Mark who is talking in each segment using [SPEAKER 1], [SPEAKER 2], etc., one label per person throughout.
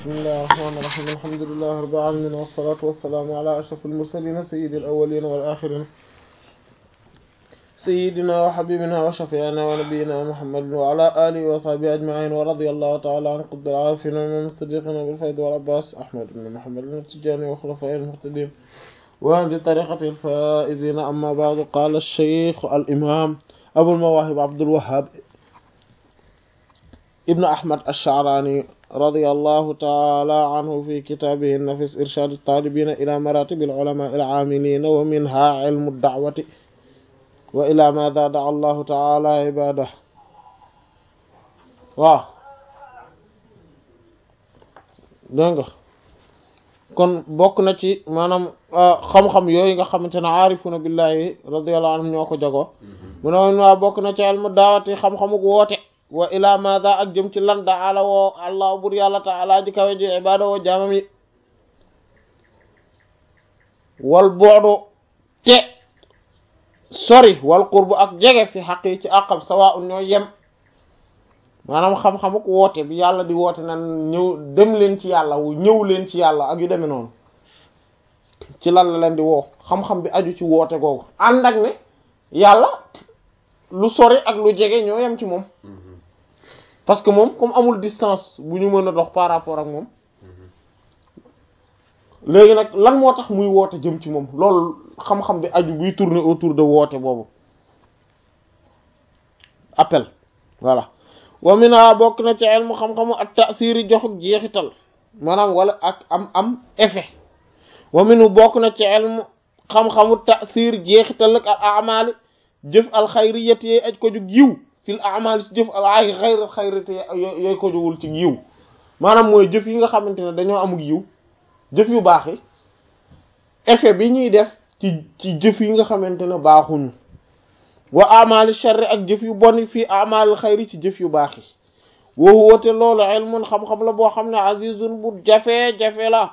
[SPEAKER 1] bismillahi rahmaani rahiim alhamdulillahi rabbil aalamiin wassalaatu wassalaamu ala ashrafil mursaliin sayyidil awwaliin wal aaxiriin sayyidinaa wa habiibinaa wa shafii'inaa wa nabiyyinaa muhammadin wa ala aalihi wa sahbihi ajma'iin wa radiyallahu ta'ala an qutbil aarifiin wa imaam as-siddiqiin abil faydi wal abbaas ahmad ibn muhammad at-tijaani wa xulafaa'ihil muhtadiin wa ahli tariiqatihil faa'iziin amma ba'du qaala ash-shaykh al-imaam abul mawaahib abdul wahhaab ibn ahmad ash-sha'raani radiyallahu ta'ala anhu fi kitaabihi an-nafiis irshaad at-taalibiina ilaa maraatibil ulamaa'i al-'aamiliina wa minhaa 'ilmu ad-da'wati wa ilaa maadaa da'a Allahu ta'ala ibaadahu waaw dégg nga kon bokk na ci maanaam xam-xam yooyu nga xamante ne aarifuna billahi radiyallahu anhum ñoo ko jagoo mu ne woon waa bokk na ci ilmu daawati xam-xamuk woote wa ilaa maadaa ak jëm ci lan da ala woo allah bur yàlla ta'ala ji kawe ji ibaada woo jaamam yi wal boodu te sori wal qurbu ak jege fi xaq yi ci àqam sawaa'un ñoo yem maanaam xam-xamuk woote bi yàlla di woote nan ñëw dem leen ci yàlla wu ñëw leen ci yàlla ak yu demee noonu ci lan la leen di woo xam-xam bi aju ci woote googu ànd ak ne yàlla lu sori ak lu jege ñoo yem ci moom parce que moom comme amul distance bu ñu mën a dox par rapport ak moom léegi nag lan moo tax muy woote jëm ci moom loolu xam-xam bi aju buy tourner autour de woote boobu appel voilà wa mina bokk na ci ilmu xam-xamu ak tasiri joxuk jeexital maanaam wala ak am am effet wa minu bokk na ci ilmu xam-xamu tasir jeexital ak al amali jëf al xayriyat yooyu aj ko jug yiw fil amali ci jëf al ay xayr xayriyat yooyu ko jugul ci yiw maanaam mooy jëf yi nga xamante ne dañoo amul yiw jëf yu baax yi effet bi ñuy def ci ci jëf yi nga xamante ne baaxuñu wa amali sharri ak jëf yu bon fii amali xayri ci jëf yu baax yi woo woote loolu ilmun xam-xam la boo xam ne azizun bu jafe-jafe la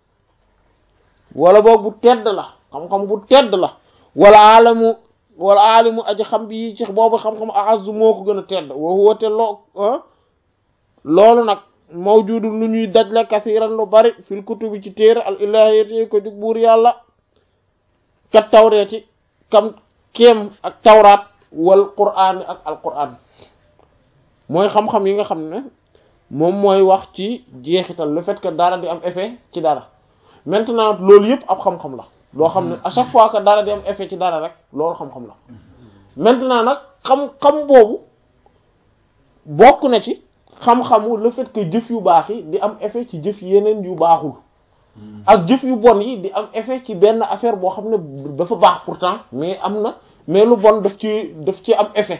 [SPEAKER 1] wala boog bu tedd la xam-xam bu tedd la wala alamu wala alimu aji xam bi yi ci boobu xam-xam azu moo ko gën a tedd woo woote loo loolu nag mawjudu lu ñuy dajle kasiran lu bari fil kutubi ci téere al ilahiyati ko jug buur yàlla kat tawreeti kam kéem ak tawraat wal qur'aan ak al qur'aan mooy xam-xam yi nga xam ne moom mooy wax ci jeexital le fait que dara di am effet ci dara maintenant loolu yëpp ab xam-xam la loo xam ne à chaque fois que dara di am effet ci dara rek loolu xam-xam la maintenant nag xam-xam boobu bokk na ci xam-xamu le fait que jëf yu baax yi di am effet ci jëf yeneen yu baaxul ak jëf yu bon yi di am effet ci benn affaire boo xam ne dafa baax pourtant mais am na mais lu bon daf ci daf ci am effet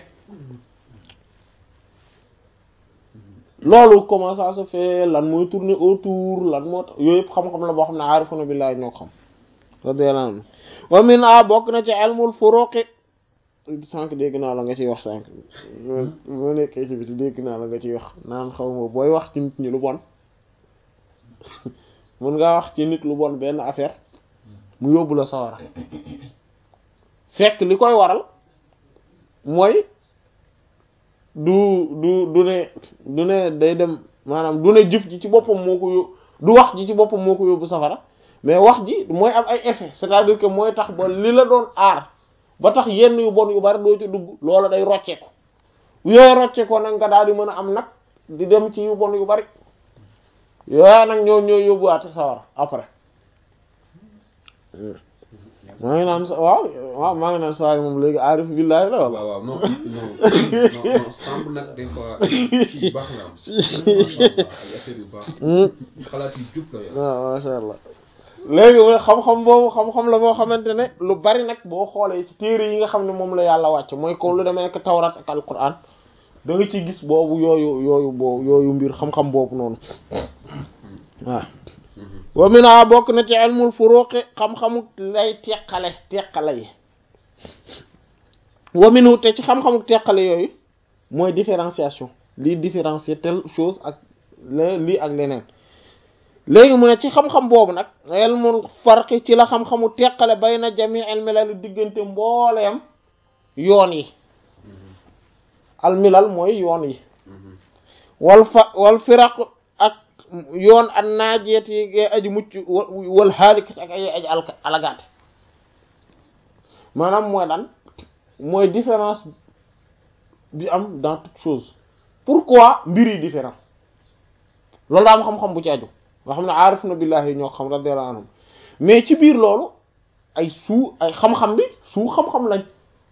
[SPEAKER 1] loolu comment ça se fait lan mooy tourner autour lan moo tax yooyu yëpp xam-xam la boo xam ne aarifuna billahi ñoo xam radiyallahu anhu wa min a bokk na ci ilmul furuqi sànq dégg naa la nga ciy wax sànq moo nekkee ci biti dégg naa la nga ciy wax naan xaw ma booy wax ci nit ñi lu bon mun ngaa wax ci nit lu bon benn affaire mu yóbbu la sawara fekk li koy waral mooy du du du ne du ne day dem maanaam du ne jëf ji ci boppam moo ko yób du wax ji ci boppam moo ko yóbbu safara mais wax ji mooy am ay effet c'est-à-dire que mooy tax ba li la doon aar ba tax yenn yu bon yu bari doo ci dugg loola day rocceeku yooyu rocceekoo nag nga daal di mën a am nag di dem ci yu bon yu bari yooya nag ñoo ñoo yóbbuwaat sawara après maa ngi naan waaw waaw maa ngi naan saa moom léegi aarif billahi la
[SPEAKER 2] waaw waaw non non non semble nag des fois kii baax na am ay affaire yu baax xalaat yu jub la
[SPEAKER 1] waaw masha Allah léegi mu xam-xam boobu xam-xam la boo xamante ne lu bari nag boo xoolee ci téere yi nga xam ne moom la yàlla wàcc mooy ko lu demee nekk tawrat ak alquran da nga ci gis boobu yooyu yooyu boobu yooyu mbir xam-xam boobu noonu waaw wa mina bokk na ci ilmul furuqi xam-xamu lay teqale teqale yi wa minu te ci xam-xamu teqale yooyu mooy différenciation lii différencier telle chose ak lii ak leneen léegi mu ne ci xam-xam boobu nag ilmul farqi ci la xam-xamu teqale bayna jami al milal diggante mbooleem yoon yi al milal mooy yoon yi wal fa wal firaq ak yoon an naajeet yi ngay aji mucc wal xaalikat ak ay aji alka alagaate maanaam mooy lan mooy différence bi am dans toute chose pourquoi mbir yi différent loolu daa am xam-xam bu ci aju nga xam ne aarif na billahi ñoo xam radiyallahu anhum mais ci biir loolu ay suu ay xam-xam bi suu xam-xam lañ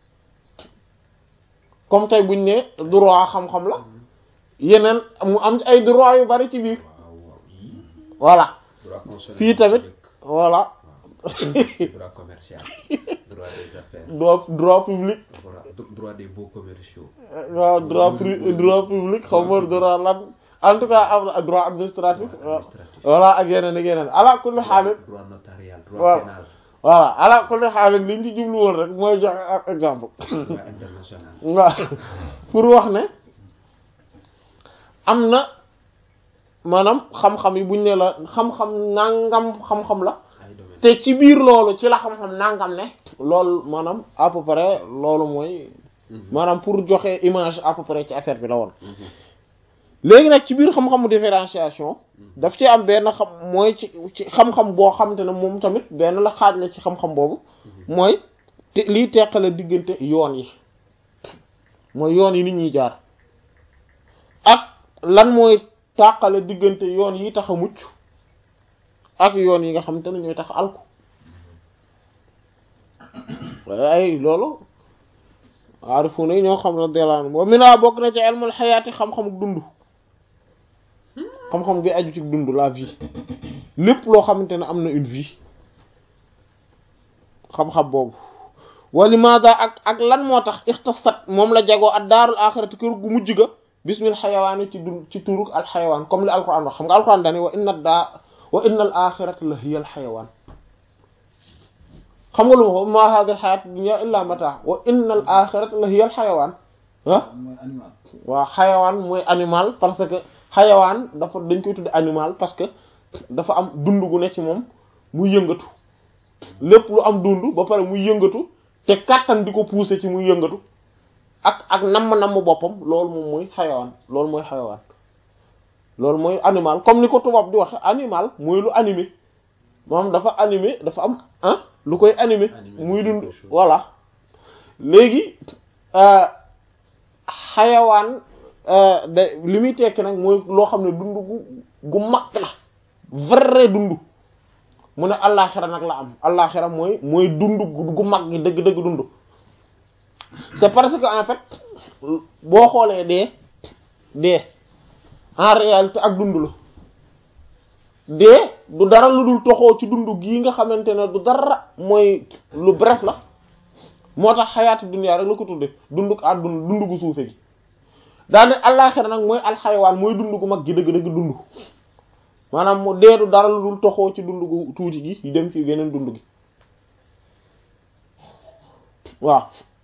[SPEAKER 1] comme tey buñ ne droit xam-xam la yeneen mu am ay droit yu bari ci biir
[SPEAKER 2] waaw waaw yii
[SPEAKER 1] voilà
[SPEAKER 2] droit constitutionnel
[SPEAKER 1] fii tamit
[SPEAKER 2] dëkk.
[SPEAKER 1] voilà
[SPEAKER 2] droit commercial droit des affaires
[SPEAKER 1] droit droit public
[SPEAKER 2] droit droit des beaux commerciaux
[SPEAKER 1] waaw droit pri droit public xaw ma droit lan en tout cas am na droit administratif
[SPEAKER 2] administratif
[SPEAKER 1] voilà ak yeneen ak yeneen ala kulli xaalis
[SPEAKER 2] droit notarial
[SPEAKER 1] waaw.
[SPEAKER 2] droit pénal
[SPEAKER 1] voilà ala kulli xaalis liñ ci jublu woon rek mooy joxe ak exemple
[SPEAKER 2] droit international
[SPEAKER 1] waaw pour wax ne am na maanaam xam-xam yi buñ ne la xam-xam nangam xam-xam la
[SPEAKER 2] ay domaine
[SPEAKER 1] te ci biir loolu ci la xam-xam nangam ne loolu maanaam à peu près loolu mooy maanaam pour joxe image à peu près ci affaire bi la woon léegi nag ci biir xam-xamu différenciation daf ci am benn xam mooy ci ci xam-xam boo xamante ne moom tamit benn la xaaj la ci xam-xam boobu mooy te liy teqale diggante yoon yi mooy yoon yi nit ñuy jaar ak lan mooy tàqale diggante yoon yi tax a mucc ak yoon yi nga xamante ne ñooy tax a alku waaye ay loolu aarifu na ñoo xam radiyallahu anhum wa mina bokk na ci ilmul xayaati xam-xamu dund xam-xam bi aju ci dund la vie lépp loo xamante ne am na une vie xam-xam boobu wa limaada ak ak lan moo tax ixtasat moom la jagoo ak daarul axirati kër gu mujj ga bismil xayawaani ci dund ci turug al xayawaan comme li alquran wax xam nga alquran dani wa inna daa wa inna al axirata la hiya al xayawaan xam nga lu ma ko ma hada al xayat dunya illa mata wa inna al axirata la hiya al xayawaan ah
[SPEAKER 3] mooy animal
[SPEAKER 1] waaw xayawaan mooy animal parce que xayawaan dafa dañ koy tudde animal parce que dafa am dund gu ne ci moom muy yëngatu lépp lu am dund ba pare muy yëngatu te kàttan di ko pousser ci muy yëngatu ak ak namm-namm boppam loolu moom mooy xayawaan loolu mooy xayawaan loolu mooy animal comme ni ko tubaab di waxe animal mooy lu animé moom dafa animé dafa am ah lu koy animé
[SPEAKER 2] Animé
[SPEAKER 1] muy dund
[SPEAKER 2] quelque chose.
[SPEAKER 1] voilà léegi euh, xayawaan euh, da li muy tekki nag mooy loo xam ne dund gu gu mag la vrai dund mu ne allaaxira nag la am allaaxira mooy mooy dund gu gu mag gi dëgg-dëgg dund c'est parce que en fait boo xoolee dee dee en réalité ak dund la dee du dara lu dul toxoo ci dund gii nga xamante ne du dara mooy lu bref la moo tax xayaatu dunya rek la ko tudde dunduk àdduna dund gu suufe gi daal ne allaaxira nag mooy alxayawaan mooy dund gu mag gi dëgg-dëgg dund maanaam mu dee du dara lu dul toxoo ci dund gu tuuti gi yu dem ci geneen dund gi waaw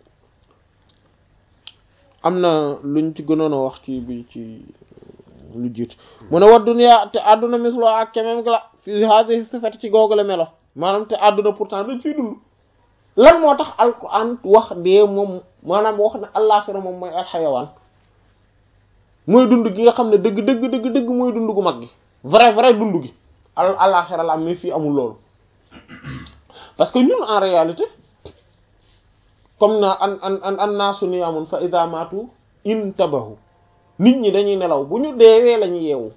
[SPEAKER 1] am na luñ ci gënoon a wax ci bi ci lu jiit mu ne wa dunya te àdduna mislo ak kemem la fi hadhihi sifat ci googale melo maanaam te àdduna pourtant dañ fiy dund lan moo tax alquran wax dee moom maanaam wax ne allaaxira moom mooy alxayawaan mooy dund gi nga xam ne dëgg dëgg dëgg dëgg mooy dund gu mag gi vrai vrai dund gi al allaaxira la am mais fii amul loolu parce que ñun en réalité comme na an an an an naasu niyaamun fa ida maatu intabahu nit ñi dañuy nelaw bu ñu deewee la ñuy yeewu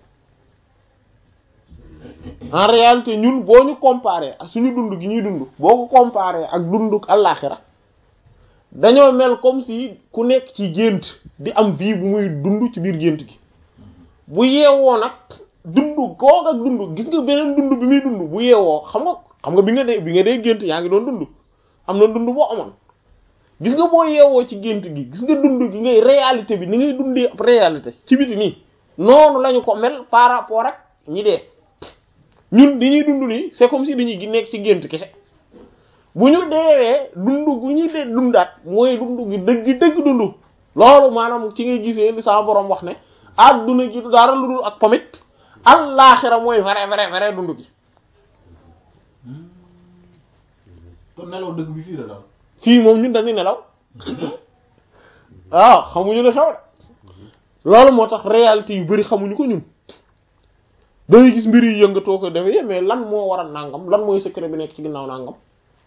[SPEAKER 1] en réalité ñun boo ñu comparé ak suñu dund gi ñuy dund boo ko comparé ak dunduk àllaaxira dañoo mel comme si ku nekk ci gént di am vie bu muy dund ci biir gént gi bu yeewoo nag dund goog ak dund gis nga beneen dund bi muy dund bu yeewoo xam nga xam nga bi nga dee bi nga dee gént yaa ngi doon dund am na dund boo amoon gis nga boo yeewoo ci gént gi gis nga dund gi ngay réalité bi ni ngay dundee ab réalité ci biti nii noonu lañu ko mel par rapport ak ñi dee ñun di ñuy dund nii c'est comme si dañuy gi nekk ci gént kese bu ñu deewee dund gu ñuy dee dundaat mooy dund gi dëgg dëgg dund loolu maanaam ci ngay gisee li sama borom wax ne adduna gi du dara lu dul ak pamit allaaxira mooy vrai vrai vrai dund gi
[SPEAKER 3] kon nelaw dëgg bi fii la daal
[SPEAKER 1] fii moom ñun dañuy nelaw waaw xamuñu ne xew de loolu moo tax réalité yu bari xamuñu ko ñun dangay gis mbir yi yëngatoo ko defee mais lan moo war a nàngam lan mooy secret bi nekk ci ginnaaw nàngam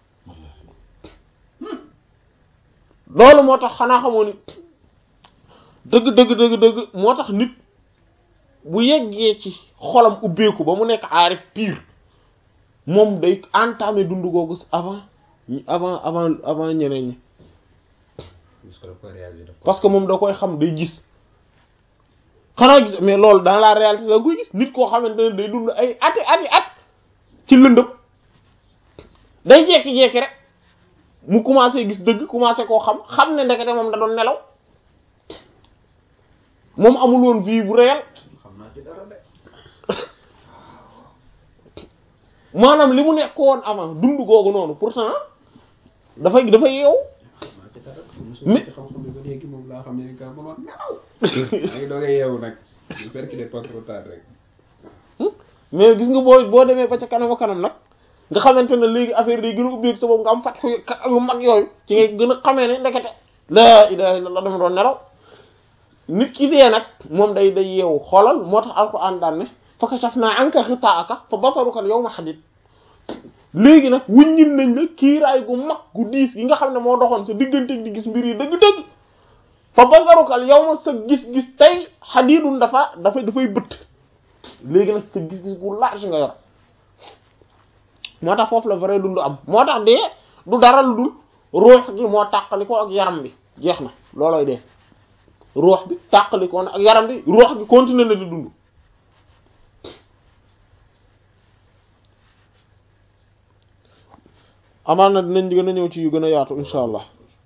[SPEAKER 1] loolu moo tax xanaa xamoo ni dëgg dëgg dëgg dëgg moo tax nit bu yeggee ci xolam ubbeeku ba mu nekk aarif pire moom day entamer dundu googu avant avant avant avant ñeneen ñi
[SPEAKER 2] parce que daf koy réaliser daf koy
[SPEAKER 1] parce que moom da koy xam day gis xanaa gis mais loolu dans la réalité da nga koy gis nit koo xamante ne day dund ay ati ati at ci lëndëm day jekki-jekki rek mu commencé gis dëgg commencé koo xam xam ne ndekete moom da doon nelaw moom amul woon vie bu réel
[SPEAKER 2] xam naa ci dara de
[SPEAKER 1] maanaam li mu nekk woon avant dund googu noonu pourtant dafay dafay yeewu
[SPEAKER 2] xam naa ci dara
[SPEAKER 1] Mais-
[SPEAKER 2] ci xam-xam bi ba léegi moom laa xam ne ni ka mënoon nelaw maa ngi doog a yeewu nag j'espère qu'il est pas trop tard rek
[SPEAKER 1] mais gis nga boo boo demee ba ca kanam a kanam nag nga xamante ne léegi affaire day gën a ubbeeku sa bopp nga am fat yu mag yooyu ci ngay gën a xamee ne ndekete laa ilaha illallah dama doon nelaw nit ki dee nag moom day day yeewu xoolal moo tax alquran daan ne fa kashafna anka ghita'aka fa basaruka al-yawma hadid léegi nag wuññil nañ la kiiraay gu mag gu diis gi nga xam ne moo doxoon sa diggante di gis mbir yi dëgg-dëgg fa basaruka al-yawma sa gis-gis tey hadidun dafa dafay dafay bëtt léegi nag sa gis-gis gu large nga yor moo tax foofu la vrai dund am moo tax dee du dara lu dul ruux gi moo tàqali ko ak yaram bi jeex na loolooy dee ruux bi tàqali ko ak yaram bi ruux gi continuer na di dund amaan na dinañ gën a ñëw ci yu gën a yaatu insha allah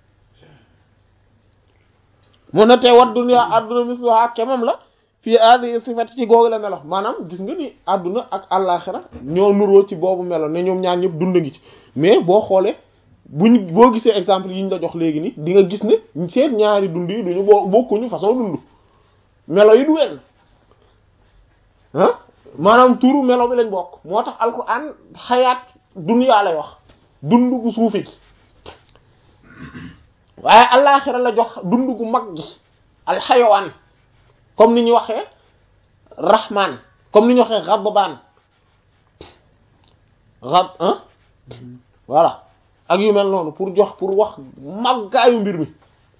[SPEAKER 1] mun na tey wat dunya adduna misluha kemam la fii aadi sifat ci googu la melo maanaam gis nga ni àdduna ak àllaaxira ñoo nuroo ci boobu melo ne ñoom ñaar ñëpp dund ngi ci mais boo xoolee buñ boo gisee exemple yi ñu la jox léegi ni di nga gis ne seen ñaari dund yi duñu boo bokkuñu façon dund melo yi du wenn ah maanaam turu melo bi lañ bokk moo tax alquran xayaat dunya lay wax dund gu suufi gi waaye àllaaxira la jox dund gu mag gi alxayawaan comme ni ñu waxee rahman comme ni ñu waxee ghadban ghad ah voilà ak yu mel noonu pour jox pour wax màggaayu mbir mi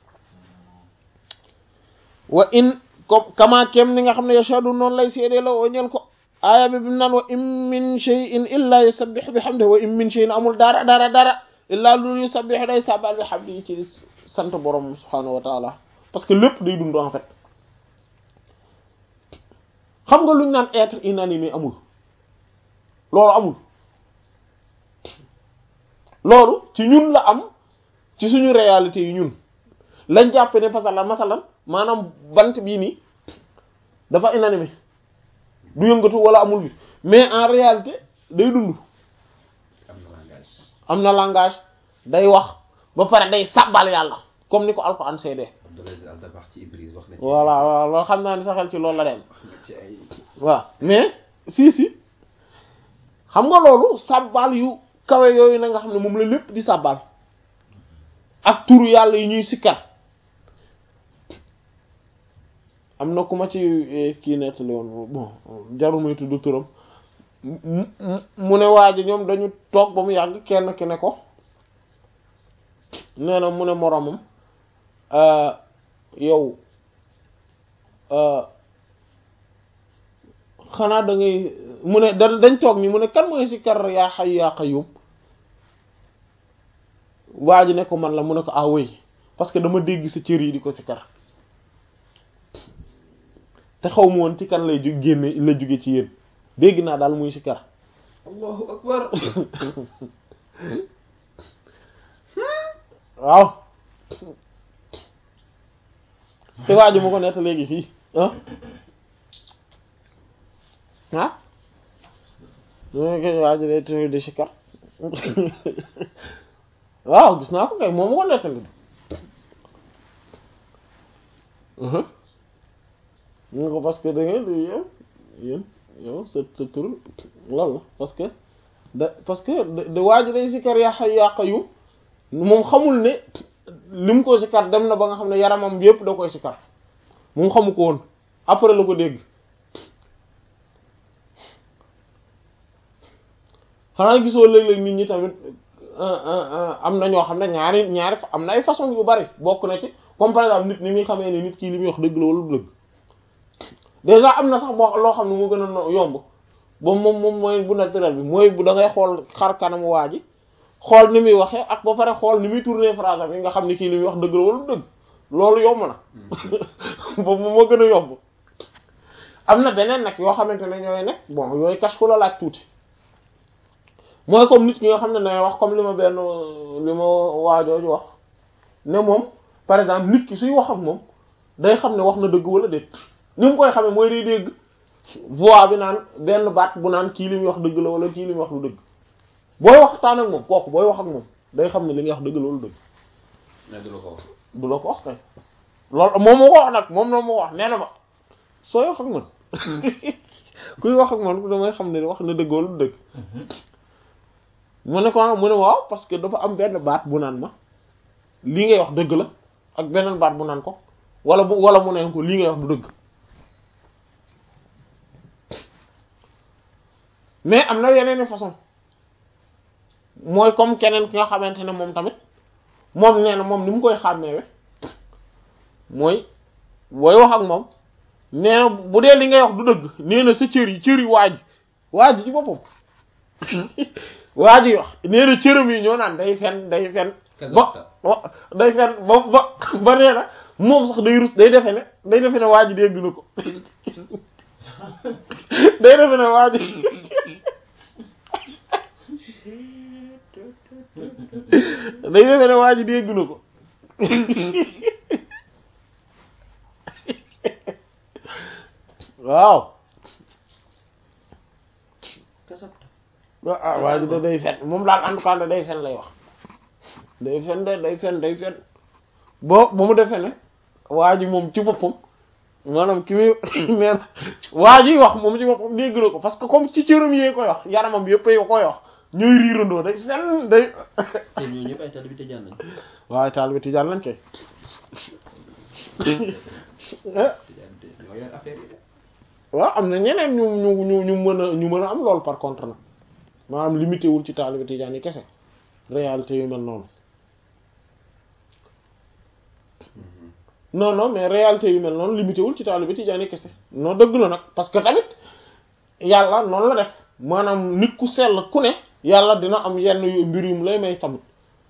[SPEAKER 1] wa in comme kama kem ni nga xam ne yashadu noonu lay seedee la oo ñel ko aaya bi bimu naan wa in min shay'in illa yusabbihu bihamdihi wa in min shay'in amul dara dara dara illa lu yusabbihu day sabal bihamdihi ci sant borom subhanahu wa ta'ala parce que lépp day dund en fait xam nga luñ naan être inanimé amul loolu amul loolu ci ñun la am ci suñu réalité yi ñun lañ jàpp ne masalan masalan maanaam bant bii nii dafa inanimé du yëngatu wala amul bi mais en réalité day dund
[SPEAKER 2] am na langage
[SPEAKER 1] am na langage day wax ba pare day sàbbal yàlla comme ni ko alxuraan seedee
[SPEAKER 2] Abdoulaye Al Dabax ci Ibris wax na ci
[SPEAKER 1] voilà voilà loolu xam naa ni sa xel ci loolu la dem
[SPEAKER 2] wax na ci ay
[SPEAKER 1] waaw mais si si xam nga loolu sàbbal yu kawe yooyu na nga xam ne moom la lépp di sàbbal ak turu yàlla yi ñuy sikkar am na ku ma ci eh, kii nettali woon bon jarul muy tudd turam mu mu- mu ne waa ji ñoom dañu toog ba mu yàgg kenn ki ne ko nee na mu ne moromam euh, yow euh, xanaa da ngay mu ne da dañ toog ni mu ne kan mooy sikkar yaa hayyu yaa qayyum waa ji ne ko man la mu ne ko ah oui parce que dama dégg sa cër yi di ko sikkar te xaw ma woon ci kan lay ju génne la jóge ci yéen dégg naa daal muy sikkar
[SPEAKER 2] allahu akbar
[SPEAKER 1] waaw te waa ji ma ko nett léegi fii ah ah ñoo ko waa ji day tëdd di sikkar waaw gis naa ko kay moom ma ko nettali ñu ko parce que da ngeen di yow yéen yow sa sa tur loolu la parce que da parce que da da waa ji day sikkar yaa hayyu yaa qayyum moom xamul ne lim ko sikkar dem na ba nga xam ne yaramam bi yëpp da koy sikkar moom xamu ko woon après la ko dégg xanaa gisoo léeg-léeg nit ñi tamit am na ñoo xam ne ñaari ñaari am na ay façon yu bari bokk na ci comme par exemple nit ni muy xamee ne nit kii li muy wax dëgg la wala du dëgg déjà am na sax boo loo xam ne moo gën a yomb ba moom moom mooy bu naturel bi mooy bu da ngay xool xar kanamu waa ji xool ni muy waxee ak ba pare xool ni muy tourner phrase am yi nga xam ne kii li muy wax dëgg la wala du dëgg loolu yomb na boobu moo gën a yomb am na beneen nag yoo xamante ne ñooy nekk bon yooyu cache fu la laaj tuuti mooy comme nit ñi nga xam ne day wax comme li ma benn li ma waajooju wax ne moom par exemple nit ki suy wax ak moom day xam ne wax na dëgg wala déet ni mu koy xamee mooy day dégg voix bi naan benn baat bu naan kii li muy wax dëgg la wala kii li muy wax lu dëgg booy waxtaan ak moom kooku booy wax ak moom day xam ne li nga wax dëgg la wala dëgg
[SPEAKER 2] mais du la ko wax.
[SPEAKER 1] du la ko wax kay loolu moom moo ko wax nag moom noonu moo ko wax nee na ma sooy wax ak man kuy wax ak man damay xam ne wax na dëgg wala du dëgg mu ne ko mu ne waaw parce que dafa am benn baat bu naan ma lii ngay wax dëgg la ak beneen baat bu naan ko wala bu wala mu neen ko lii ngay wax du dëgg mais am na yeneen façon mooy comme keneen ki nga xamante ne moom tamit moom nee na moom ni mu koy xàmmeewe mooy booy wax ak moom nee na bu dee li ngay wax du dëgg nee na sa cër yi cër yi waaj waaj ci boppam waaj yi wax nee na cëram yi ñoo naan day fen day fen ba day fen ba ba ba nee na moom sax day rus day defe ne day defe ne waaj dégg na ko day defe ne waaj day defe ne waaj dégg na ko waaw ah waa ji da day fen moom daal en tout cas day fen lay wax day fen de day fen day fen boo ba mu defee ne waa ji moom ci boppam maanaam ki muy neen waa ji wax moom ci boppam dégg na ko parce que comme ci cëram yee koy wax yaramam yëpp a koy wax ñooy riirandoo day fen day
[SPEAKER 2] te ñooñu ñëpp ay taalibe Tijaan lañ.
[SPEAKER 1] waaye taalibe Tijaan lañ koy
[SPEAKER 2] Tijaan te ñoo yor affaire yi de.
[SPEAKER 1] waaw am na ñeneen ñu ñu ñu ñu mën a ñu mën a am loolu par contre nag maanaam limité wul ci taalibe Tijaan yi kese réalité yu mel noonu non non mais réalité yu mel noonu limité wul ci taalibe Tijaan yi kese non dëgg la nag parce que tamit yàlla noonu la def maanaam nit ku sell ku ne yàlla dina am yenn yu mbir yum lay may tamit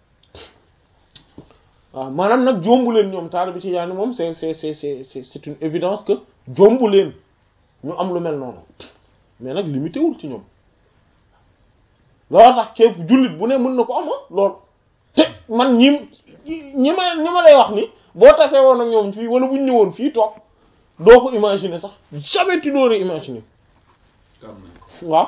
[SPEAKER 1] waaw maanaam nag jombu leen ñoom taalibe Tijaan yi moom c'est c'est c'est c'est c'est une évidence que jombu leen ñu am lu mel noonu mais nag limité wul ci ñoom loolu tax képp jullit bu ne mën na ko am loolu te man ñi ñi ma ñi ma lay wax ni boo tasee woon ak ñoom fii wala bu ñu ñëwoon fii toog doo ko imaginer sax jamais tu n'aurais imaginer
[SPEAKER 2] am nañ ko.
[SPEAKER 1] waaw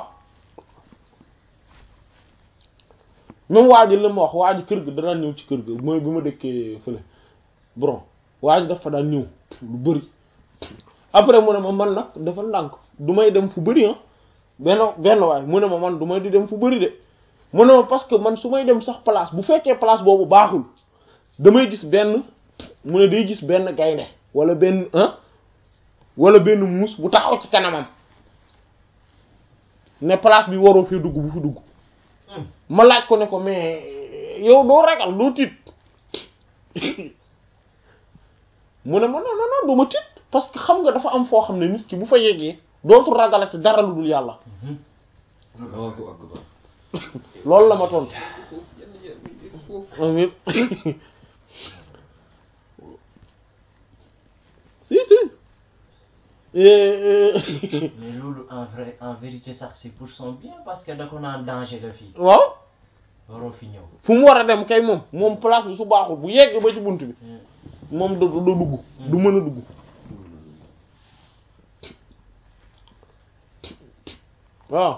[SPEAKER 1] même waa ji la ma wax waa ji kër ga danaan ñëw ci kër ga mooy bi ma dëkkee fële bon waa ji dafa daan ñëw lu bari après mu ne ma man nag dafa ndànk du may dem fu bari ah benn benn waay mu ne ma man du may di dem fu bari de mu ne ma parce que man su may dem sax place bu fekkee place boobu baaxul damay gis benn mu ne day gis benn gaynde wala benn ah wala benn muus bu taxaw ci kanamam ne place bi waroo fee dugg bu fi dugg ma laaj ko ne ko mais yow doo ragal doo tiit mu ne ma non non non du ma tiit parce que xam nga dafa am foo xam ne nit ki bu fa yeggee dootul ragalati dara lu dul yàlla
[SPEAKER 2] Allahu akbar.
[SPEAKER 1] loolu la ma tontu
[SPEAKER 2] yenn yenn foofu.
[SPEAKER 1] amiin si si
[SPEAKER 4] mais loolu en vrai en vérité sax c'est pour son bien parce que da ko naan danger la fii
[SPEAKER 1] waaw
[SPEAKER 4] waroo fi ñëw
[SPEAKER 1] fu mu war a dem kay moom moom place bi su baaxul bu yegg ba ci bunt bi moom du du dugg du mën a dugg waaw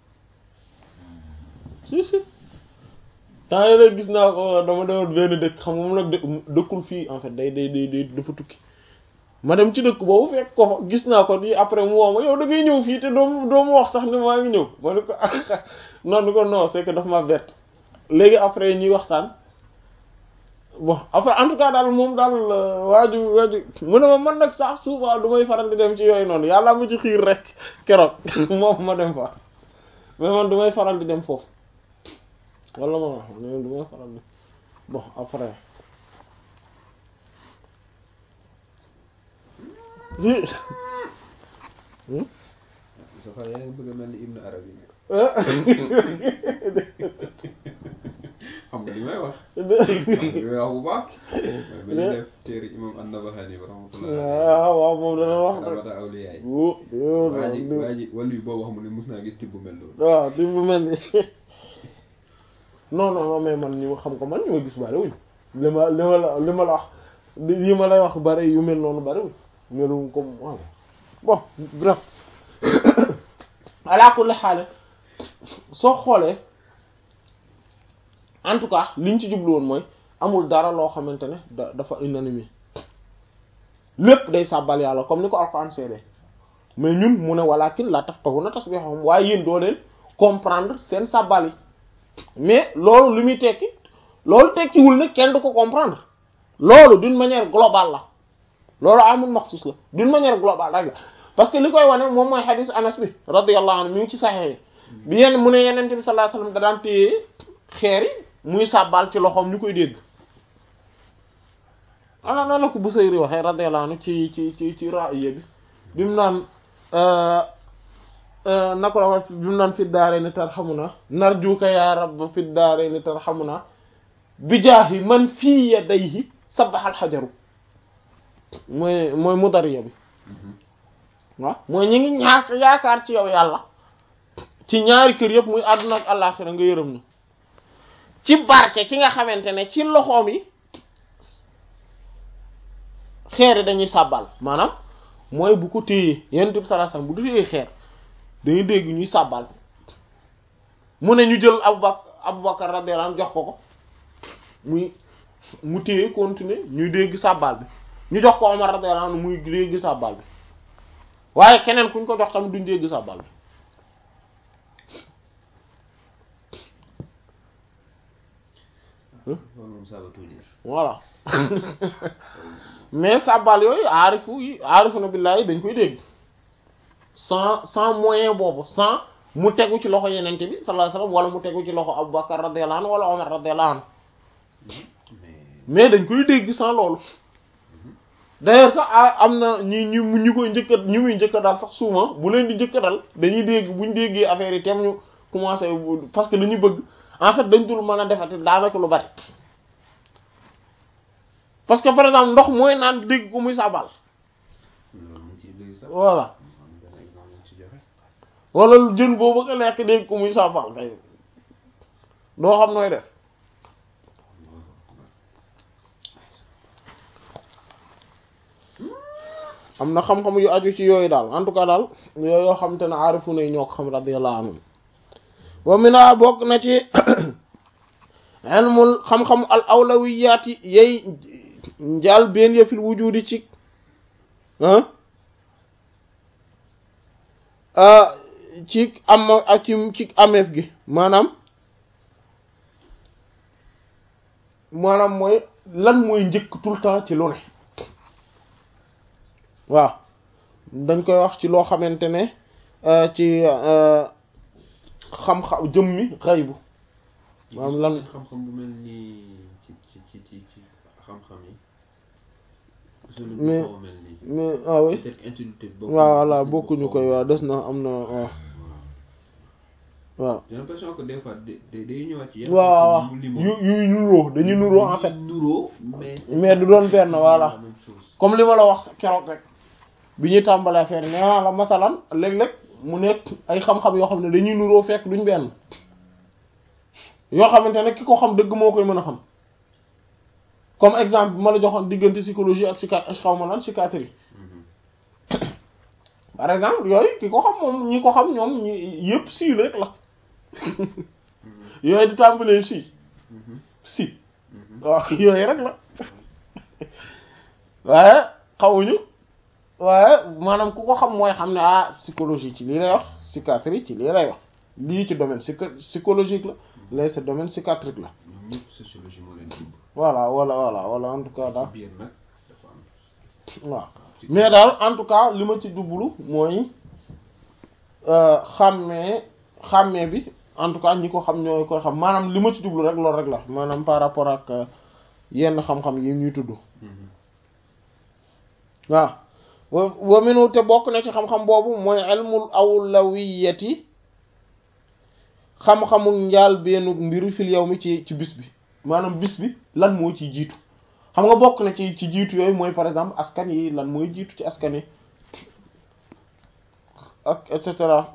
[SPEAKER 1] si si temps yii rek gis naa ko dama demoon benn dëkk xam nga moom nag dë- dëkkul fii en fait day day day day dafa tukki ma dem ci dëkk boobu fekk ko fa gis naa ko nii après mu woo ma yow da ngay ñëw fii te doo doo ma wax sax ne maa ngi ñëw ma ne ko non ni ko non c'est que daf ma bett léegi après ñuy waxtaan bon après en tout cas daal moom daal waaju waaju mu ne ma man nag sax souvent du may faral di dem ci yooyu noonu yàlla ma ci xiir rek keroog moom ma dem fa mais man du may faral di dem foofu wala ma wax man du may faral di bon après
[SPEAKER 2] Safa yaa ngi bëgg a mel ni Ibn Arabi xam nga li may wax li may wax bu baax mooy ba ñu def téere imam an-Nabahani rahmatullah
[SPEAKER 1] waaw waaw moom dana wax
[SPEAKER 2] ramata awliyaay
[SPEAKER 1] wo
[SPEAKER 2] waa ji waa ji wàllu yi boo wax mu ne mus naa gis tibb bu mel noonu
[SPEAKER 1] waaw di bu mel ni non non non mais man ñu xam ko man ñu ma gis bari wuñ li ma li ma la li ma la wax yi ma lay wax bari yu mel noonu bari wuñ melum comme waaw bon bref ala kulli xaal soo xoolee en tout cas liñ ci jublu woon mooy amul dara loo xamante ne da dafa unanime lépp day sàbbal yàlla comme ni ko Alxuraan seede mais ñun mu ne walakin la tafqahuna tasbihahum waaye yéen doo leen comprendre seen sàbbal yi mais loolu li muy tekki loolu tekkiwul ne kenn du ko comprendre loolu d'une manière globale la loolu amul maxsus la d'une manière globale rek la parce que li koy wane moom mooy xadiis Anas bi radiyallahu anhu mi ngi ci saxee bi yenn mu ne yenente bi sallallahu alayhi wasallam da daan téye xeer yi muy sàbbal ci loxoom ñu koy dégg ana nan la ko Busayri waxee radiyallahu anhu ci ci ci ci ra'iya bi bi mu naan na ko la wax bi mu naan fi daare ni tarhamuna narjuka ya rabb fi daare ni tarhamuna bi jaahi man fii yadayhi sabbaxal xajaru mooy mooy mudariya bi waaw mooy ñi ngi ñaak yaakaar ci yow yàlla ci ñaari kër yëpp muy àdduna ak àllaaxira nga yërëm ñu ci barke ki nga xamante ne ci loxoom yi xeer yi dañuy sàbbal maanaam mooy bu ko téyee yonent bi sallallahu alayhi wasallam bu téyee xeer dañuy dégg ñuy sàbbal mu ne ñu jël Abubakar Abubakar radiyallahu anhu jox ko ko muy mu téye continuer ñuy dégg sàbbal bi ñu jox ko Omar radiyallahu anhu muy dégg sàbbal bi waaye keneen kuñ ko jox tamit duñ dégg sàbbal bi
[SPEAKER 2] loolu moom ça veut tout dire
[SPEAKER 1] voilà mais sàbbal yooyu aarifu yi aarifu na billaahi dañ koy dégg sans sans moyen boobu sans mu tegu ci loxo yenente bi sallallahu alayhi wasallam wala mu tegu ci loxo Abubakar radiyallahu anhu wala Omar radiyallahu anhu
[SPEAKER 2] mais
[SPEAKER 1] mais dañ koy dégg sans loolu d'ailleurs sax a- am na ñi ñu ñu koy njëkk a ñu muy njëkk a dal sax souvent bu leen di njëkk a dal dañuy dégg buñ déggee affaire yi tem ñu commencé parce que dañuy bëgg en fait dañ dul mën a defati daanaka lu bari parce que par exemple ndox mooy naan dégg ko muy sabal
[SPEAKER 2] loolu mu ngi ciy dégg sax
[SPEAKER 1] voilà
[SPEAKER 2] am benn exemple mu ci joxe
[SPEAKER 1] wala lu jën boo bëgg a lekk dégg ko muy sabal kay doo xam nooy def am na xam-xam yu aju ci yooyu daal en tout cas daal yooyu yoo xam te ne aarifu na ñoo ko xam radiyallahu anhum wa mina bokk na ci ilmul xam-xam al awlawiyaati yey njaal benn ya fil wujudi ci ah ci am ak ci ci ameef gi maanaam maanaam mooy lan mooy njëkk tout le temps ci lu ne waaw dañ koy wax ci loo xamante ne ci xam-xam jëmmi xaybu maanaam lan
[SPEAKER 2] xam-xam bu mel nii ci ci ci ci ci xam-xam yi sunu
[SPEAKER 1] Mais-
[SPEAKER 2] xaw a mel nii
[SPEAKER 1] mais ah oui
[SPEAKER 2] peut-être que intuitif bokk
[SPEAKER 1] waaw voilà bokkuñu koy waaw des na am na waaw waaw
[SPEAKER 2] j'ai l'impression que des fois day day day ñëwaat ci yenn
[SPEAKER 1] waaw
[SPEAKER 2] xam-xam yu mu
[SPEAKER 1] yu
[SPEAKER 2] limoon.
[SPEAKER 1] yu nuroo dañuy nuroo en fait
[SPEAKER 2] nuroo mais
[SPEAKER 1] mais du doon benn voilà
[SPEAKER 2] la même chose
[SPEAKER 1] comme li ma la wax keroog rek bi ñuy tàmbalee affaire nee naa la masalan léeg-léeg mu nekk ay xam-xam yoo xam ne dañuy nuroo fekk duñ benn yoo xamante ne ki ko xam dëgg moo koy mën a xam comme exemple bi ma la joxoon diggante psychologie ak psychiat xaw ma lan psychiatrie
[SPEAKER 2] Mhm.
[SPEAKER 1] par exemple yooyu ki ko xam moom ñi ko xam ñoom ñi yëpp si rek la yooyu di tàmbalee si
[SPEAKER 2] Mhm.
[SPEAKER 1] si
[SPEAKER 2] Mhm.
[SPEAKER 1] waaw yooyu rek la waaye xawuñu waaye maanaam ku ko xam mooy xam ne ah psychologie ci lii lay wax psychiatrie ci lii lay wax lii ci domaine psycho psychologique la lay c'est domaine psychiatrique la
[SPEAKER 2] ñoom ñëpp sociologie moo leen dugg
[SPEAKER 1] voilà voilà voilà voilà en tout cas daal
[SPEAKER 2] biir nag dafa am
[SPEAKER 1] waaw mais daal en tout cas li ma ci dublu mooy xàmmee xàmmee bi en tout cas ñi ko xam ñoo koy xam maanaam li ma ci jublu rek loolu rek la maanaam par rapport ak euh, yenn xam-xam yi ñuy tudd waaw wa wa minu te bokk na ci xam-xam boobu mooy ilmul awlawiyati xam-xamu njaal benn mbiru fil yow mi ci ci bis bi maanaam bis bi lan moo ciy jiitu xam nga bokk na ci ci jiitu yooyu mooy par exemple askan yi lan mooy jiitu ci askan yi ak et cetera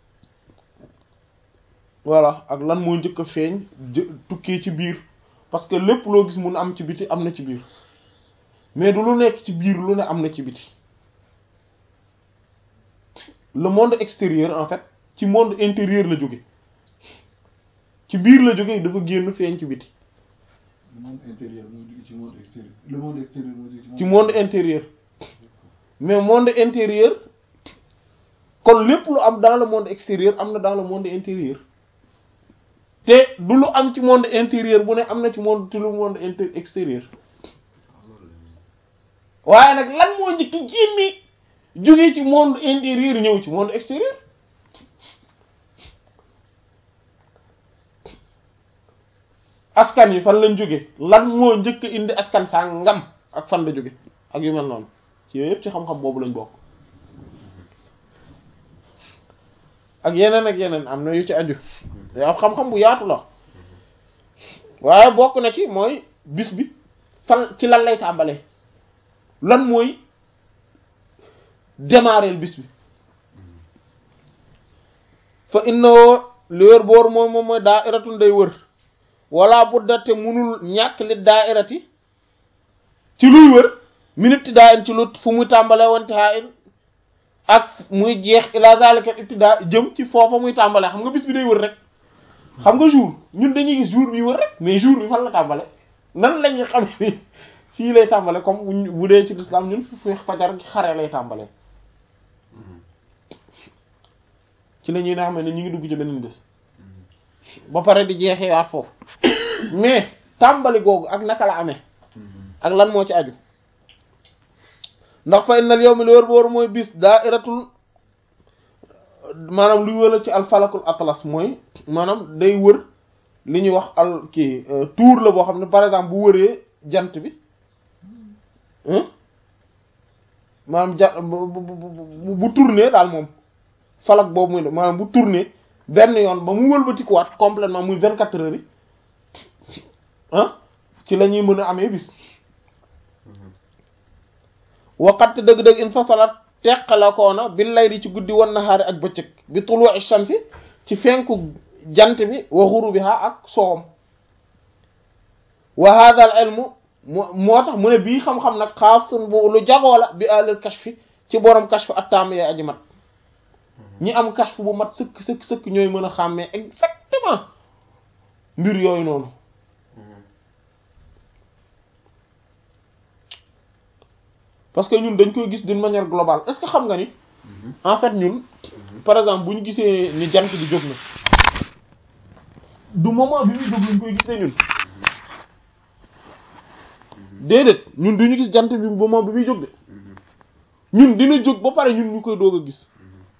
[SPEAKER 1] voilà ak lan moo njëkk a feeñ jë- tukkee ci biir parce que lépp loo gis mun am ci biti am na ci biir mais du lu nekk ci biir lu ne am na ci biti le monde extérieur en fait ci monde intérieur la jóge ci biir la jóge dafa génn feeñ ci biti
[SPEAKER 3] le monde intérieur moo jóge ci monde extérieur le monde extérieur moo jóge
[SPEAKER 1] ci monde intérieur mais monde intérieur kon lépp lu am dans le monde extérieur am na dans le monde intérieur te du lu am ci monde intérieur bu ne am na ci monde ci lu monde inter extérieur waaye nag lan moo njëkk génni jóge ci monde intérieur ñëw ci monde extérieur askan yi fan lañ jóge lan moo njëkk a indi askan saa ngam ak fan la jóge ak yu mel noonu ci yooyu yëpp ci xam-xam boobu lañ bokk ak yeneen ak yeneen am na yu ci aju yow xam-xam bu yaatu la waaye bokk na ci mooy bis bi fan ci lan lay tàmbalee lan mooy démarrer bis bi fa innoo li wër boor moom moom mooy daa iratun day wër wala budda te munul ñàkk li daa irati ci luy wër minute daa in ci lut fu muy tàmbalee wante haa in ak muy jeex ila zalika ibtida jëm ci foofa muy tàmbalee xam nga bis bi day wër rek xam nga jour ñun dañuy gis jour bi wër rek mais jour bi fan la tàmbale nan la ñuy xam ni fii lay tàmbale comme bu bu dee ci lislaam ñun fi fajar gi xare lay tàmbale ci la ñuy ne xam ne ñu ngi dugg ci beneen bés ba pare di jeexee waat foofu mais tàmbali googu ak naka la amee ak lan moo ci aju ndax fa innal yawmi li wër boor mooy bis daa'iratul maanaam luy wëla ci alfalakul atlas mooy maanaam day wër li ñuy wax al kii tour la boo xam ne par exemple bu wëree jant bi maanaam ja bu bu bu tourner daal moom falak boobu muy def maanaam bu tourner benn yoon ba mu wëlbatikuwaat complètement muy vingt quatre heures yi ah ci la ñuy mën a amee bis waqat dëgg-dëgg in fasalat teqala koona bi lay di ci guddi wan nahaari ak bëccëg bi tulu'i shamsi ci fenku jant bi wa ghurubiha ak soowam wa hadha al ilmu moo tax mu ne bii xam-xam nag xaasun bu lu jagoo la bi alal kashfi ci borom kashf attaam yee aji mat ñi am kashf bu mat sëkk sëkk sëkk ñooy mën a xàmmee exactement mbir yooyu noonu parce que ñun dañ koy gis d'une manière globale est-ce que xam nga ni en fait ñun par exemple bu ñu gisee ni jant bi jóg na du moment bi muy jóg lañ koy gisee ñun déedéet ñun duñu gis jant bi moment bi muy jóg de ñun dina jóg ba pare ñun ñu koy doog a gis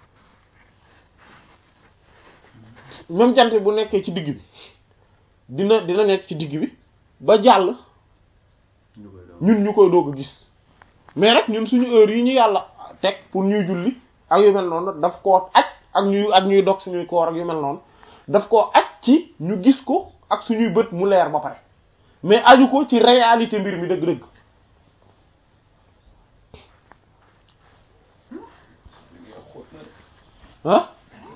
[SPEAKER 1] même jant bu nekkee ci digg bi dina dina nekk ci digg bi ba jàll ñun ñu koy doog a gis mais nag ñun suñu heure yi ñu yàlla teg pour ñuy julli ak yu mel noonu daf koo aj ak ñuy ak ñuy dog suñuy koor ak yu mel noonu daf koo aj ci ñu gis ko ak suñuy bët mu leer ba pare mais aju ko ci réalité mbir mi dëgg-dëgg ah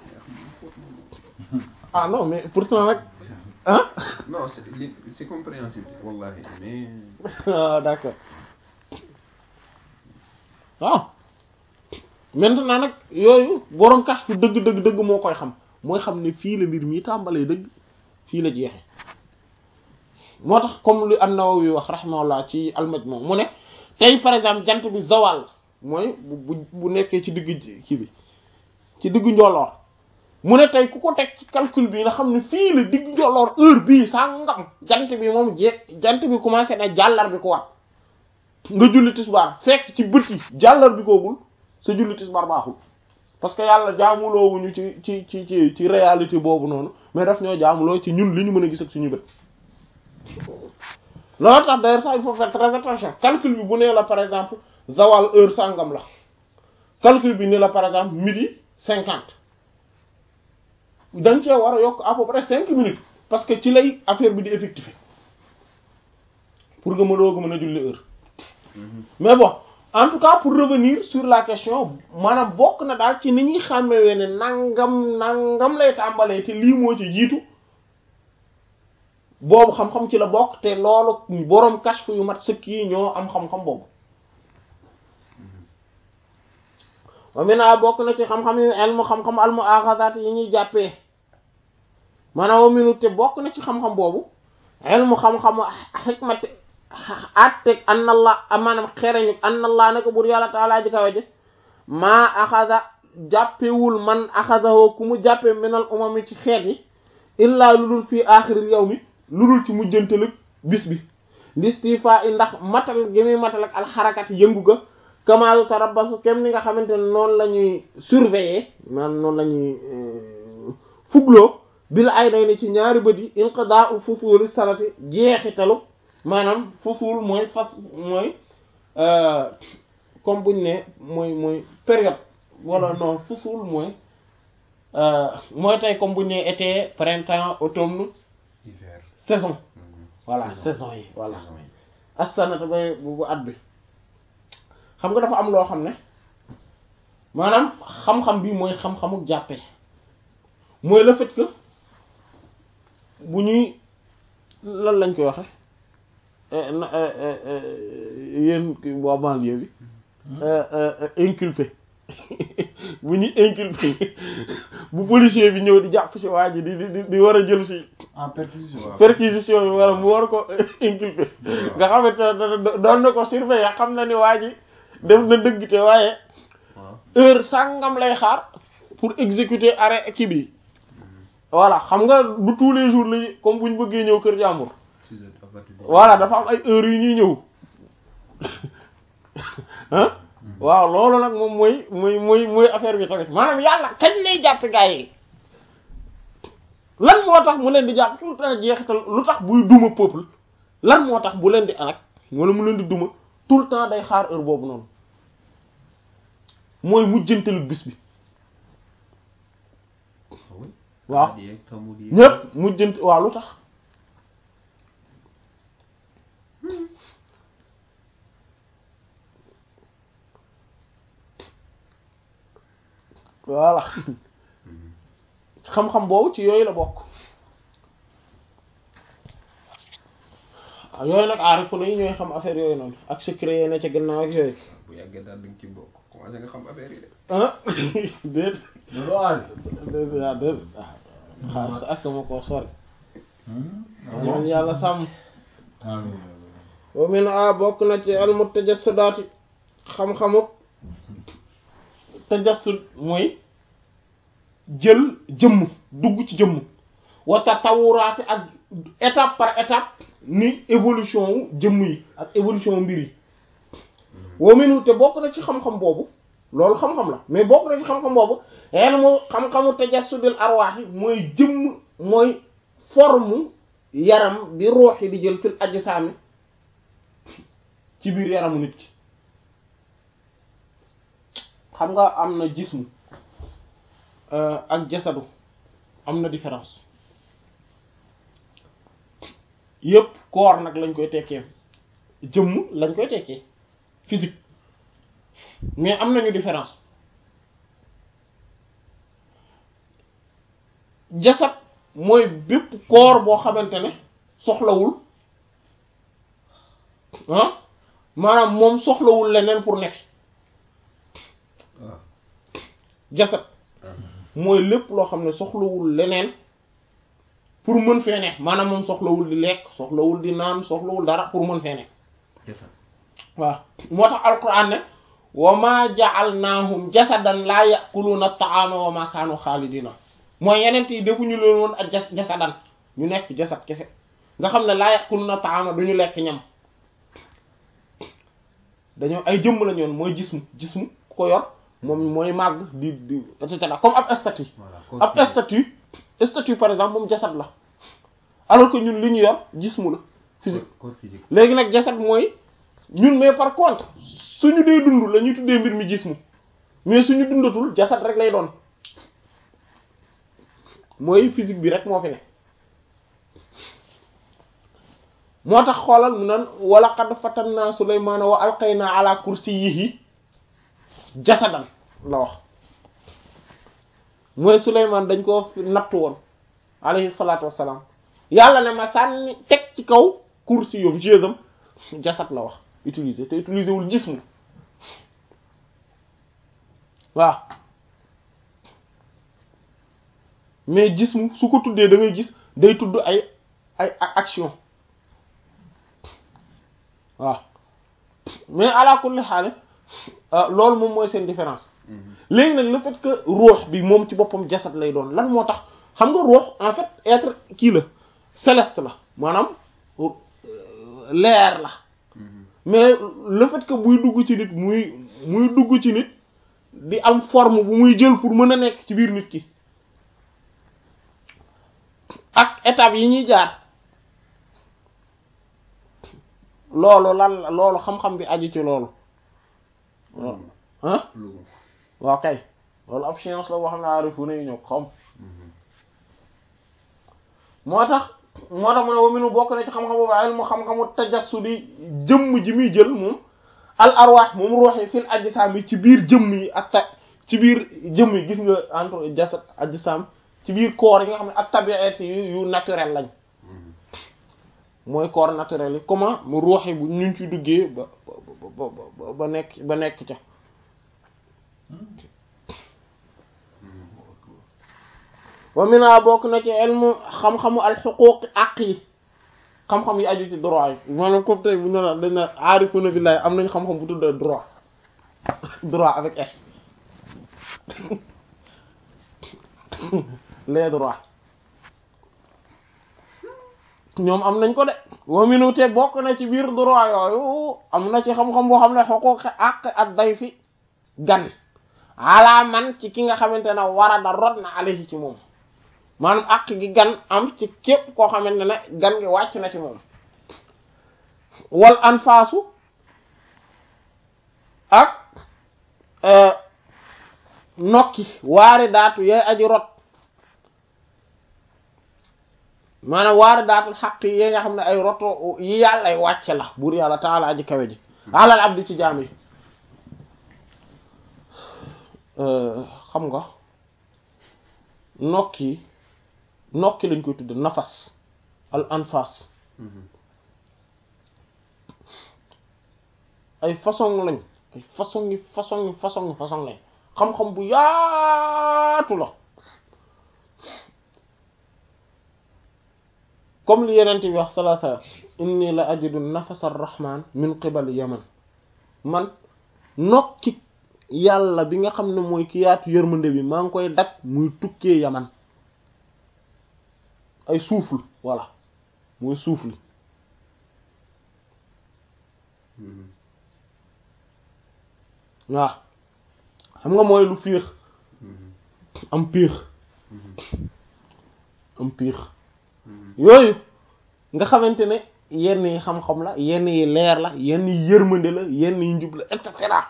[SPEAKER 1] ah non mais pourtant nag ah
[SPEAKER 2] non c'est li- c'est compréhensible wallahi mais
[SPEAKER 1] ah d'accord waaw maintenant nag yooyu borom kas fu dëgg dëgg dëgg moo koy xam mooy xam ne fii la mbir mi tàmbalee dëgg fii la jeexe moo tax comme lu an-Nawawi wax rahimahullah ci al-Majmu' mu ne tey par exemple jant bi zawal mooy bu bu bu nekkee ci digg kii bi ci diggu njolloor mu ne tey ku ko teg ci calcul bi nga xam ne fii la diggu njolloor heure bii saa ngam jant bi moom je jant bi commencé na jàllar bi ko wat nga julli tisbaar fekk ci bët yi jàllar bi koogul sa julli tisbaar baaxul parce que yàlla jaamuloowuñu ci ci ci ci ci réalité boobu noonu mais daf ñoo jaamuloo ci ñun li ñu mën a gis ak suñu bët loolu tax d'ailleurs sax il faut faire très attention calcul bi bu nee la par exemple zawal heure sangam la calcul bi ne la par exemple midi cinquante dañ cee war a yokk à peu près cinq minutes parce que ci lay affaire bi di effectif pour nga mënoo ko mën a julli heure mais bon en tout cas pour revenir sur la question maanaam bokk na daal ci ni ñuy xàmmewee ne nangam nangam lay tàmbalee te lii moo ci jiitu boobu xam-xam ci la bokk te loolu boroom kashfu yu mat sëkk yi ñoo am xam-xam boobu wa mina bokk na ci xam-xam yu ilmu xam-xam al muaxazaat yi ñuy jàppee maanaam wa minu te bokk na ci xam-xam boobu ilmu xam-xamu xikmati atteg an allah maanaam xereñu an allah nako bur yàlla taalaa ji kawe ji maa axada jàppewul man axadahoo ku mu jàppe minal umami ci xeet yi illaa lu dul fii aaxiril yow mi lu dul ci mujjantalëg bis bi listifa i ndax matal gi muy matal ak alxarakat yëngu ga kamaayu tarabasu kem ni nga xamante ne noonu la ñuy surveiller maanaam noonu la ñuy fugloo bil ay day ni ci ñaari bët yi inqidaa u fusuuli salati jeexitalu maanaam fusuul mooy fas mooy comme buñ ne mooy mooy période wala non fusuul mooy mooy tey comme buñ ne été printemps automne
[SPEAKER 2] hiver
[SPEAKER 1] saison voilà
[SPEAKER 2] Saison.
[SPEAKER 1] saison yi voilà
[SPEAKER 2] saison yi.
[SPEAKER 1] assanata bay bu bu at bi xam nga dafa am loo xam ne maanaam xam-xam bi mooy xam-xamu jàppe mooy le fait que bu ñuy lan lañ koy waxe eh, na eh, eh, eh, yéen ki waa banlieue bi eh, eh, eh, inculpé bu ñuy inculpé bu policier bi ñëw di jàpp ci waa ji di di di- di war a jël ci
[SPEAKER 3] en perquisition.
[SPEAKER 2] Waaw.
[SPEAKER 1] perquisition yi wala mu war ko inculpé nga xamante ne da- da- doon na ko surveiller xam na ni waa ji def na dëgg te waaye
[SPEAKER 2] waaw
[SPEAKER 1] heure sàngam lay xaar pour exécuter arrêt kii bi voilà xam nga du tous les jours la comme bu ñu bëggee ñëw kër jàmbur
[SPEAKER 2] six heures à partir de-
[SPEAKER 1] voilà dafa am ay heures yu ñuy ñëw ah waaw loolu nag moom mooy mooy mooy mooy affaire bi tamit maanaam yàlla kañ lay jàpp gaa yi lan moo tax mu leen di jàpp tout le temps jeexital lu tax buy duma peuple lan moo tax bu leen di anak wala mu leen di duma tout le temps day xaar heure boobu noonu mooy mujjantalu bis bi
[SPEAKER 2] Ah oui.
[SPEAKER 1] waaw
[SPEAKER 2] Xamadi yeeg xamudi yeeg.
[SPEAKER 1] ñépp mujjant waaw lu tax voilà xam-xam boobu ci yooyu la bokk waaw yooyu nag aarifu na yi ñooy xam affaire yooyu noonu ak secret yi ne ca gannaaw ak yooyu
[SPEAKER 2] bu yàggee daal di nga ci bokk commencé nga xam affaire yi de.
[SPEAKER 1] ah déet
[SPEAKER 3] loolu aay.
[SPEAKER 1] déet waaw déet ah xaar sa ak ma koo sori
[SPEAKER 3] Hmm?
[SPEAKER 1] ñaan yàlla sàmm
[SPEAKER 3] Amiin.
[SPEAKER 1] wa min a bokk na ci al mutajassidati xam-xamu tajassud mooy jël jëmm dugg ci jëmm wa tatawuraati ak étape par étape ni évolution wu jëmm yi ak évolution mbir yi wa minu te bokk na ci xam-xam boobu loolu xam-xam la mais bokk na ci xam-xam boobu ilmu xam-xamu tajassudil arwaax yi mooy jëmm mooy forme yaram bi ruux yi di jël fil ajsaami ci biir yaramu nit ki xam nga am na jismu euh, ak jasadu am na différence yépp corps nag lañ koy tekkee jëmm lañ koy tekkee physique mais am nañu différence jasad mooy bépp corps boo xamante ne soxlawul ah maanaam moom soxlawul leneen pour ne fi
[SPEAKER 2] waaw.
[SPEAKER 1] jasad mooy lépp loo xam ne soxlawul leneen pour mën fee ne maanaam moom soxlawul di lekk soxlawul di naan soxlawul dara pour mën fee ne
[SPEAKER 2] jasad.
[SPEAKER 1] waaw moo tax alquran ne wa ma ja'alnahum jasadan laa ya'kuluna at-ta'ama wa ma kaanu xaalidina mooy yeneen yi defuñu leen woon ak jas jasadan ñu nekk jasad kese nga xam ne laa ya'kuluna at-ta'ama duñu lekk ñam dañoo ay jëmm lañu woon mooy jismu jismu ku ko yor moom mooy màgg di di et cetera comme ab statue
[SPEAKER 2] voilà
[SPEAKER 1] ab
[SPEAKER 2] corps physique.
[SPEAKER 1] statue statue par exemple moom jasad la alors que ñun li ñu yor jismu la physique
[SPEAKER 2] corps physique.
[SPEAKER 1] léegi nag jasad mooy ñun mais par contre suñu dee dund la ñuy tuddee mbir mi jismu mais suñu dundatul jasad rek lay doon mooy physique bi rek moo fi ne moo tax xoolal mu nan wala qad fatanna Sulaymaana wa alqayna ala kursiyyihi jasadan la wax mooy Sulaymaan dañ ko fi nattu woon alayhi salaatu wassalaam yàlla ne ma sànni teg ci kaw kursi yoom jéesam jasad la wax utiliser te utiliser wul jismu waaw mais jismu su ko tuddee da ngay gis day tudd ay ay action waaw mais ala kulli xaal loolu moom mooy seen différence léegi nag le fait que ruux bi moom ci boppam jasad lay doon lan moo tax xam nga ruux en fait être kii la céleste la maanaam leer la mais le fait que buy dugg ci nit muy muy dugg ci nit di am forme bu muy jël pour mën a nekk ci biir nit ki ak étapes yi ñuy jaar loolu lan la loolu xam-xam bi aju ci loolu ah
[SPEAKER 2] Loolu.
[SPEAKER 1] waaw kay loolu ab science la boo xam ne aarifu ne ñoo ko xam moo tax moo tax mu ne wa minu bokk na ci xam-xam boobu ilmu xam-xamu tajassudi jëmm ji muy jël moom al arwaax moom ruux yi fil ajsaam yi ci biir jëmm yi ak ta ci biir jëmm yi gis nga entre jasad ajsaam ci biir corps yi nga xam ne ak tabiat yu yu naturel lañ mooy corps naturel yi comment mu ruux yi bu ñu ci duggee ba ba ba ba nekk ba nekk ca wa mina bokk na ci ilmu xam-xamu alxuquq àq yi xam-xam yi aju ci droit yi maanaam comme tey bu ñu la dañ na aarifuna billahi am nañ xam-xam bu tudd droit droit avec S les droits ñoom am nañ ko de wa minu te bokk na ci biir droit yooyu am na ci xam-xam boo xam ne xuquq àq ak day fi gan ala man ci ki nga xamante ne war da rot na alayhi ci moom maanaam àq gi gan am ci képp koo xamante ne gan gi wàcc na ci moom wal anfaasu ak nokki waari daatu yay aji rot maanaam waari daatul xaq yi nga xam ne ay roto yi yàllay wàcce la buur yàlla taala aji kawe ji alal abdi ci jaam yi xam nga nokki nokki lañ koy tudde nafas al anfas ay façon lañ ay façon yi façon yi façon yi façon lañ xam-xam bu yaatu la comme li yeneen bi wax sallallahu alayhi wasallam inni la ajidu nafas ar-rahman min qibal yaman man nokki yàlla bi nga xam ne mooy ki yaatu yërmande bi maa ngi koy dak muy tukkee yaman ay souffle voilà mooy souffle waaw xam nga mooy lu fiix am piix am piix yooyu nga xamante ne yenn yi xam-xam la yenn yi leer la yenn yi yërmande la yenn yi njub la et cetera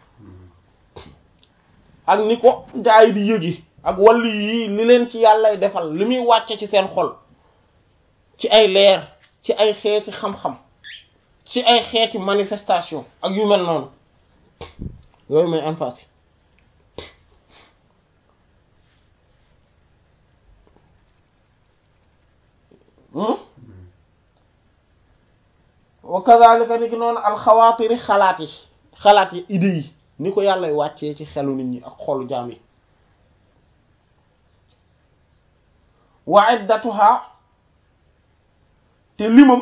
[SPEAKER 1] ak ni ko gaa yi di yëgi ak wàllu yi li leen ci yàllay defal li muy wàcce ci seen xol ci ay leer ci ay xeeti xam-xam ci ay xeeti manifestation ak yu mel noonu yooyu mooy anfas yi wa kadhalika ni ki noonu alxawaatiri xalaat yi xalaat yi idées yi ni ko yàllay wàccee ci xelu nit ñi ak xolu jaam yi wa iddatuha te limam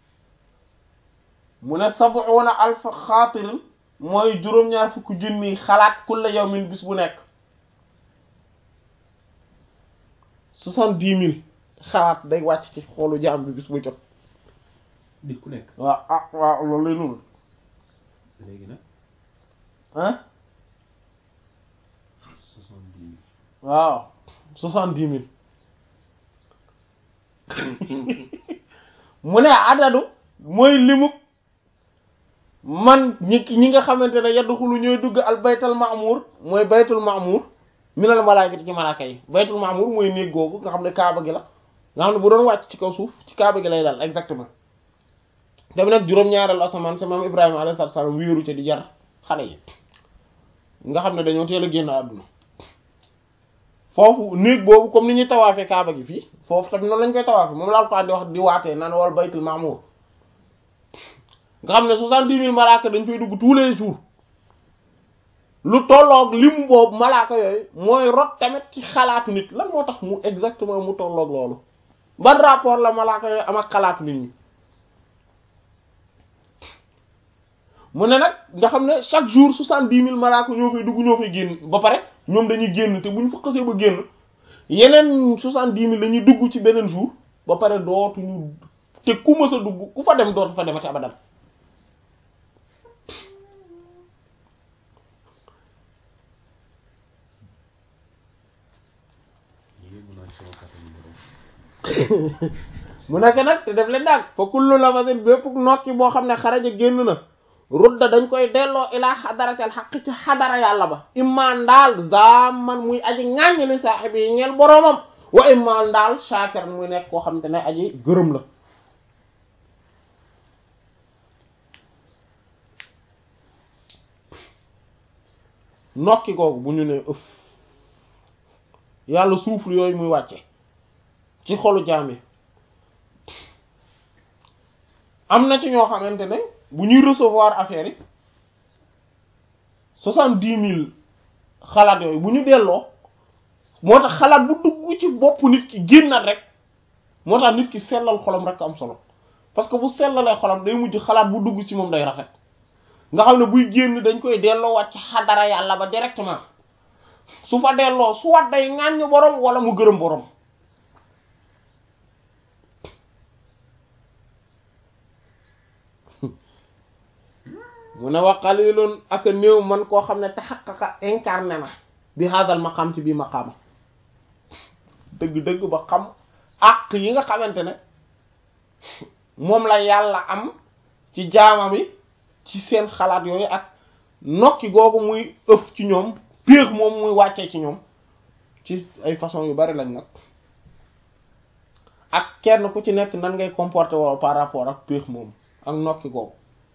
[SPEAKER 1] mu ne sab'una alf xaatirin mooy juróom-ñaar fukki junni xalaat kulla yawmin bis bu nekk soixante-dix mille xalaat day wàcc ci xolu jaam bi bis bu jot
[SPEAKER 2] nit ku nekk
[SPEAKER 1] waaw ah waaw loolu lay nuru
[SPEAKER 2] léegi nag
[SPEAKER 1] ah
[SPEAKER 2] soixante-dix mille
[SPEAKER 1] waaw soixante-dix mille mu ne adadu mooy limuk man ñi ñi nga xamante ne yadxulu ñooy dugg al baytal ma'mur mooy baytul ma'mur minal malaakati ci malaaka yi baytul ma'mur mooy néeg googu nga xam ne kaaba gi la nga xam ne bu doon wàcc ci kaw suuf ci kaaba gi lay dal exactement dem nag juróom-ñaareelu asamaan sa maam Ibrahima alayhi salaam wéeru ca di jar xale yi nga xam ne dañoo teel a génn àdduna foofu néeg boobu comme ni ñuy tawaafee kaaba gi fii foofu tamit noonu lañ koy tawaafee moom la Alxuraan di wax di waatee naan wal baytul ma'mur nga xam ne soixante-dix mille malaaka dañ fay dugg tous les jours lu tolloog lim boobu malaaka yooyu mooy rot tamit ci xalaatu nit lan moo tax mu exactement mu tolloog loolu ban rapport la malaaka yooyu am ak xalaatu nit ñi mu ne nag nga xam ne chaque jour soixante-dix mille malaaka ñoo fay dugg ñoo fay génn ba pare ñoom dañuy génn te bu ñu fa xasee ba génn yeneen soixante-dix mille dañuy dugg ci beneen jour ba pare dootuñu te ku mës a dugg ku fa dem dootu fa demati abadan
[SPEAKER 2] yéen mën naa ci sama kàttan borom
[SPEAKER 1] mu nekk nag te def leen daal fa kullu lafasin bépp nokki boo xam ne xaraja génn na rudda dañ koy delloo ilaa xadaratel xaq ci xadara yàlla ba imma ndaal zaman muy aji ŋàññ li saaxibi yi ñeel boroomam wa imma ndaal shaakir muy nekk koo xam te ne aji gërëm la nokki googu bu ñu ne ëf yàlla souffle yooyu muy wàcce ci xolu jaam yi am na ci ñoo xamante ne bu ñuy recevoir affaire yi soixante-dix mille xalaat yooyu bu ñu delloo moo tax xalaat bu dugg ci bopp nit ki génnat rek moo tax nit ki sellal xolam rek am solo parce que bu sellalee xolam day mujj xalaat bu dugg ci moom day rafet nga xam ne buy génn dañ koy delloo wàcc xadara yàlla ba directement su fa delloo su wat day ŋàññ borom wala mu gërëm borom mu ne wa qalilun ak néew man koo xam ne taxaqaqa incarné na bi hadal maqam ci bii maqaama dëgg-dëgg ba xam àq yi nga xamante ne moom la yàlla am ci jaamam yi ci seen xalaat yooyu ak nokki googu muy ëf ci ñoom péex moom muy wàccee ci ñoom ci ay façon yu bari lañ nag ak kenn ku ci nekk nan ngay comporter woo par rapport ak péex moom ak nokki googu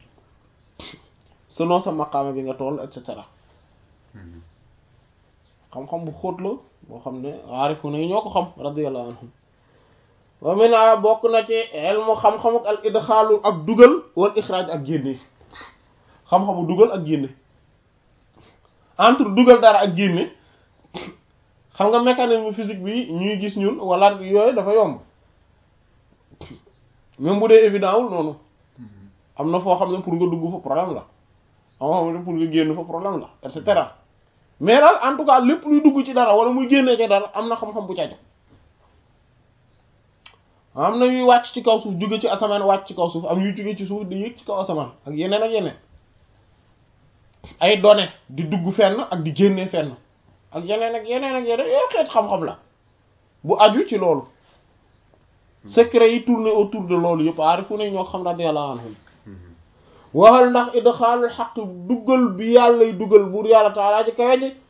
[SPEAKER 1] selon sa maqaama bi nga toll et cetera xam-xam bu xóot la boo xam ne aarifu na yi ñoo ko xam radiyallahu anhum wa mina bokk na ci ilmu xam-xamuk al idxaalu ak dugal wal ixraaj ak génne xam-xamu dugal ak génne entre dugal dara ak génne xam nga mécanisme physique bi ñuy gis ñun wala yooyu dafa yomb même bu dee évident wul noonu am na foo xam ne pour nga dugg fa problème la am xam ne pour nga génn fa problème la et cetera mais daal en tout cas lépp luy dugg ci dara wala muy génnee ci dara am na xam-xam bu cajo am na yuy wàcc ci kaw suuf jóge ci asamaan wàcc ci kaw suuf am yuy jóge ci suuf di yéeg ci kaw asamaan ak yeneen ak yeneen ay données di dugg fenn ak di génnee fenn ak yeneen ak yeneen ak yeneen yooyu xeet xam-xam la bu aju ci loolu secret yi tourné autour de loolu yëpp aarifu nañ ñoo xam radiyallahu anhum waxal ndax idxaalul xaq duggal bi yàllay duggal buur yàlla taalaa ci kawe ji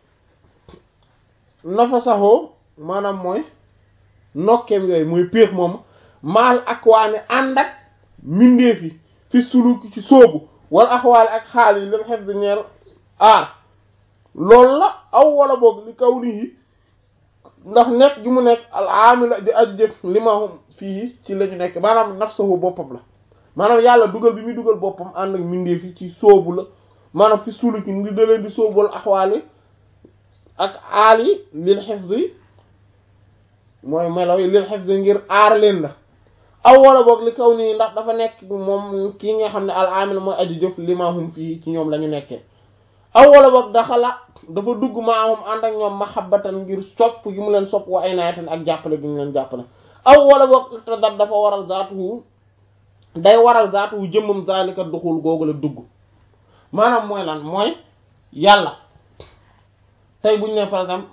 [SPEAKER 1] nafasaxoo maanaam mooy nokkeem yooyu mooy péex moom maal ak waane ànd ak mbindeef yi fi suluki ci sóobu wala axwaale ak xaal yi lil xef di ñeel aar loolu la aw wala boog li kaw nii ndax nekk gi mu nekk al aamila di aj jëf li ma fii ci la ñu nekk maanaam nafsahu boppam la maanaam yàlla dugal bi muy dugal boppam ànd ak mbindeef yi ci sóobu la maanaam fi suluki ndi da leen di sóobu wala axwaali ak aal yi lil xifzi mooy melo yi lil xifzi ngir aar leen la aw wala boog li kaw nii ndax dafa nekk moom kii nga xam ne al amil mooy aji jëf limahum fii ci ñoom la ñu nekkee aw wala boog daxala dafa dugg maahum ànd ak ñoom mahabbatan ngir sopp gi mu leen sopp wa ay naayatan ak jàppale gi mu leen jàppale aw wala boog iqtadat dafa waral zaatuhu day waral zaatuhu jëmmam zalika duxul googu la dugg maanaam mooy lan mooy yàlla tey bu ñu ne par exemple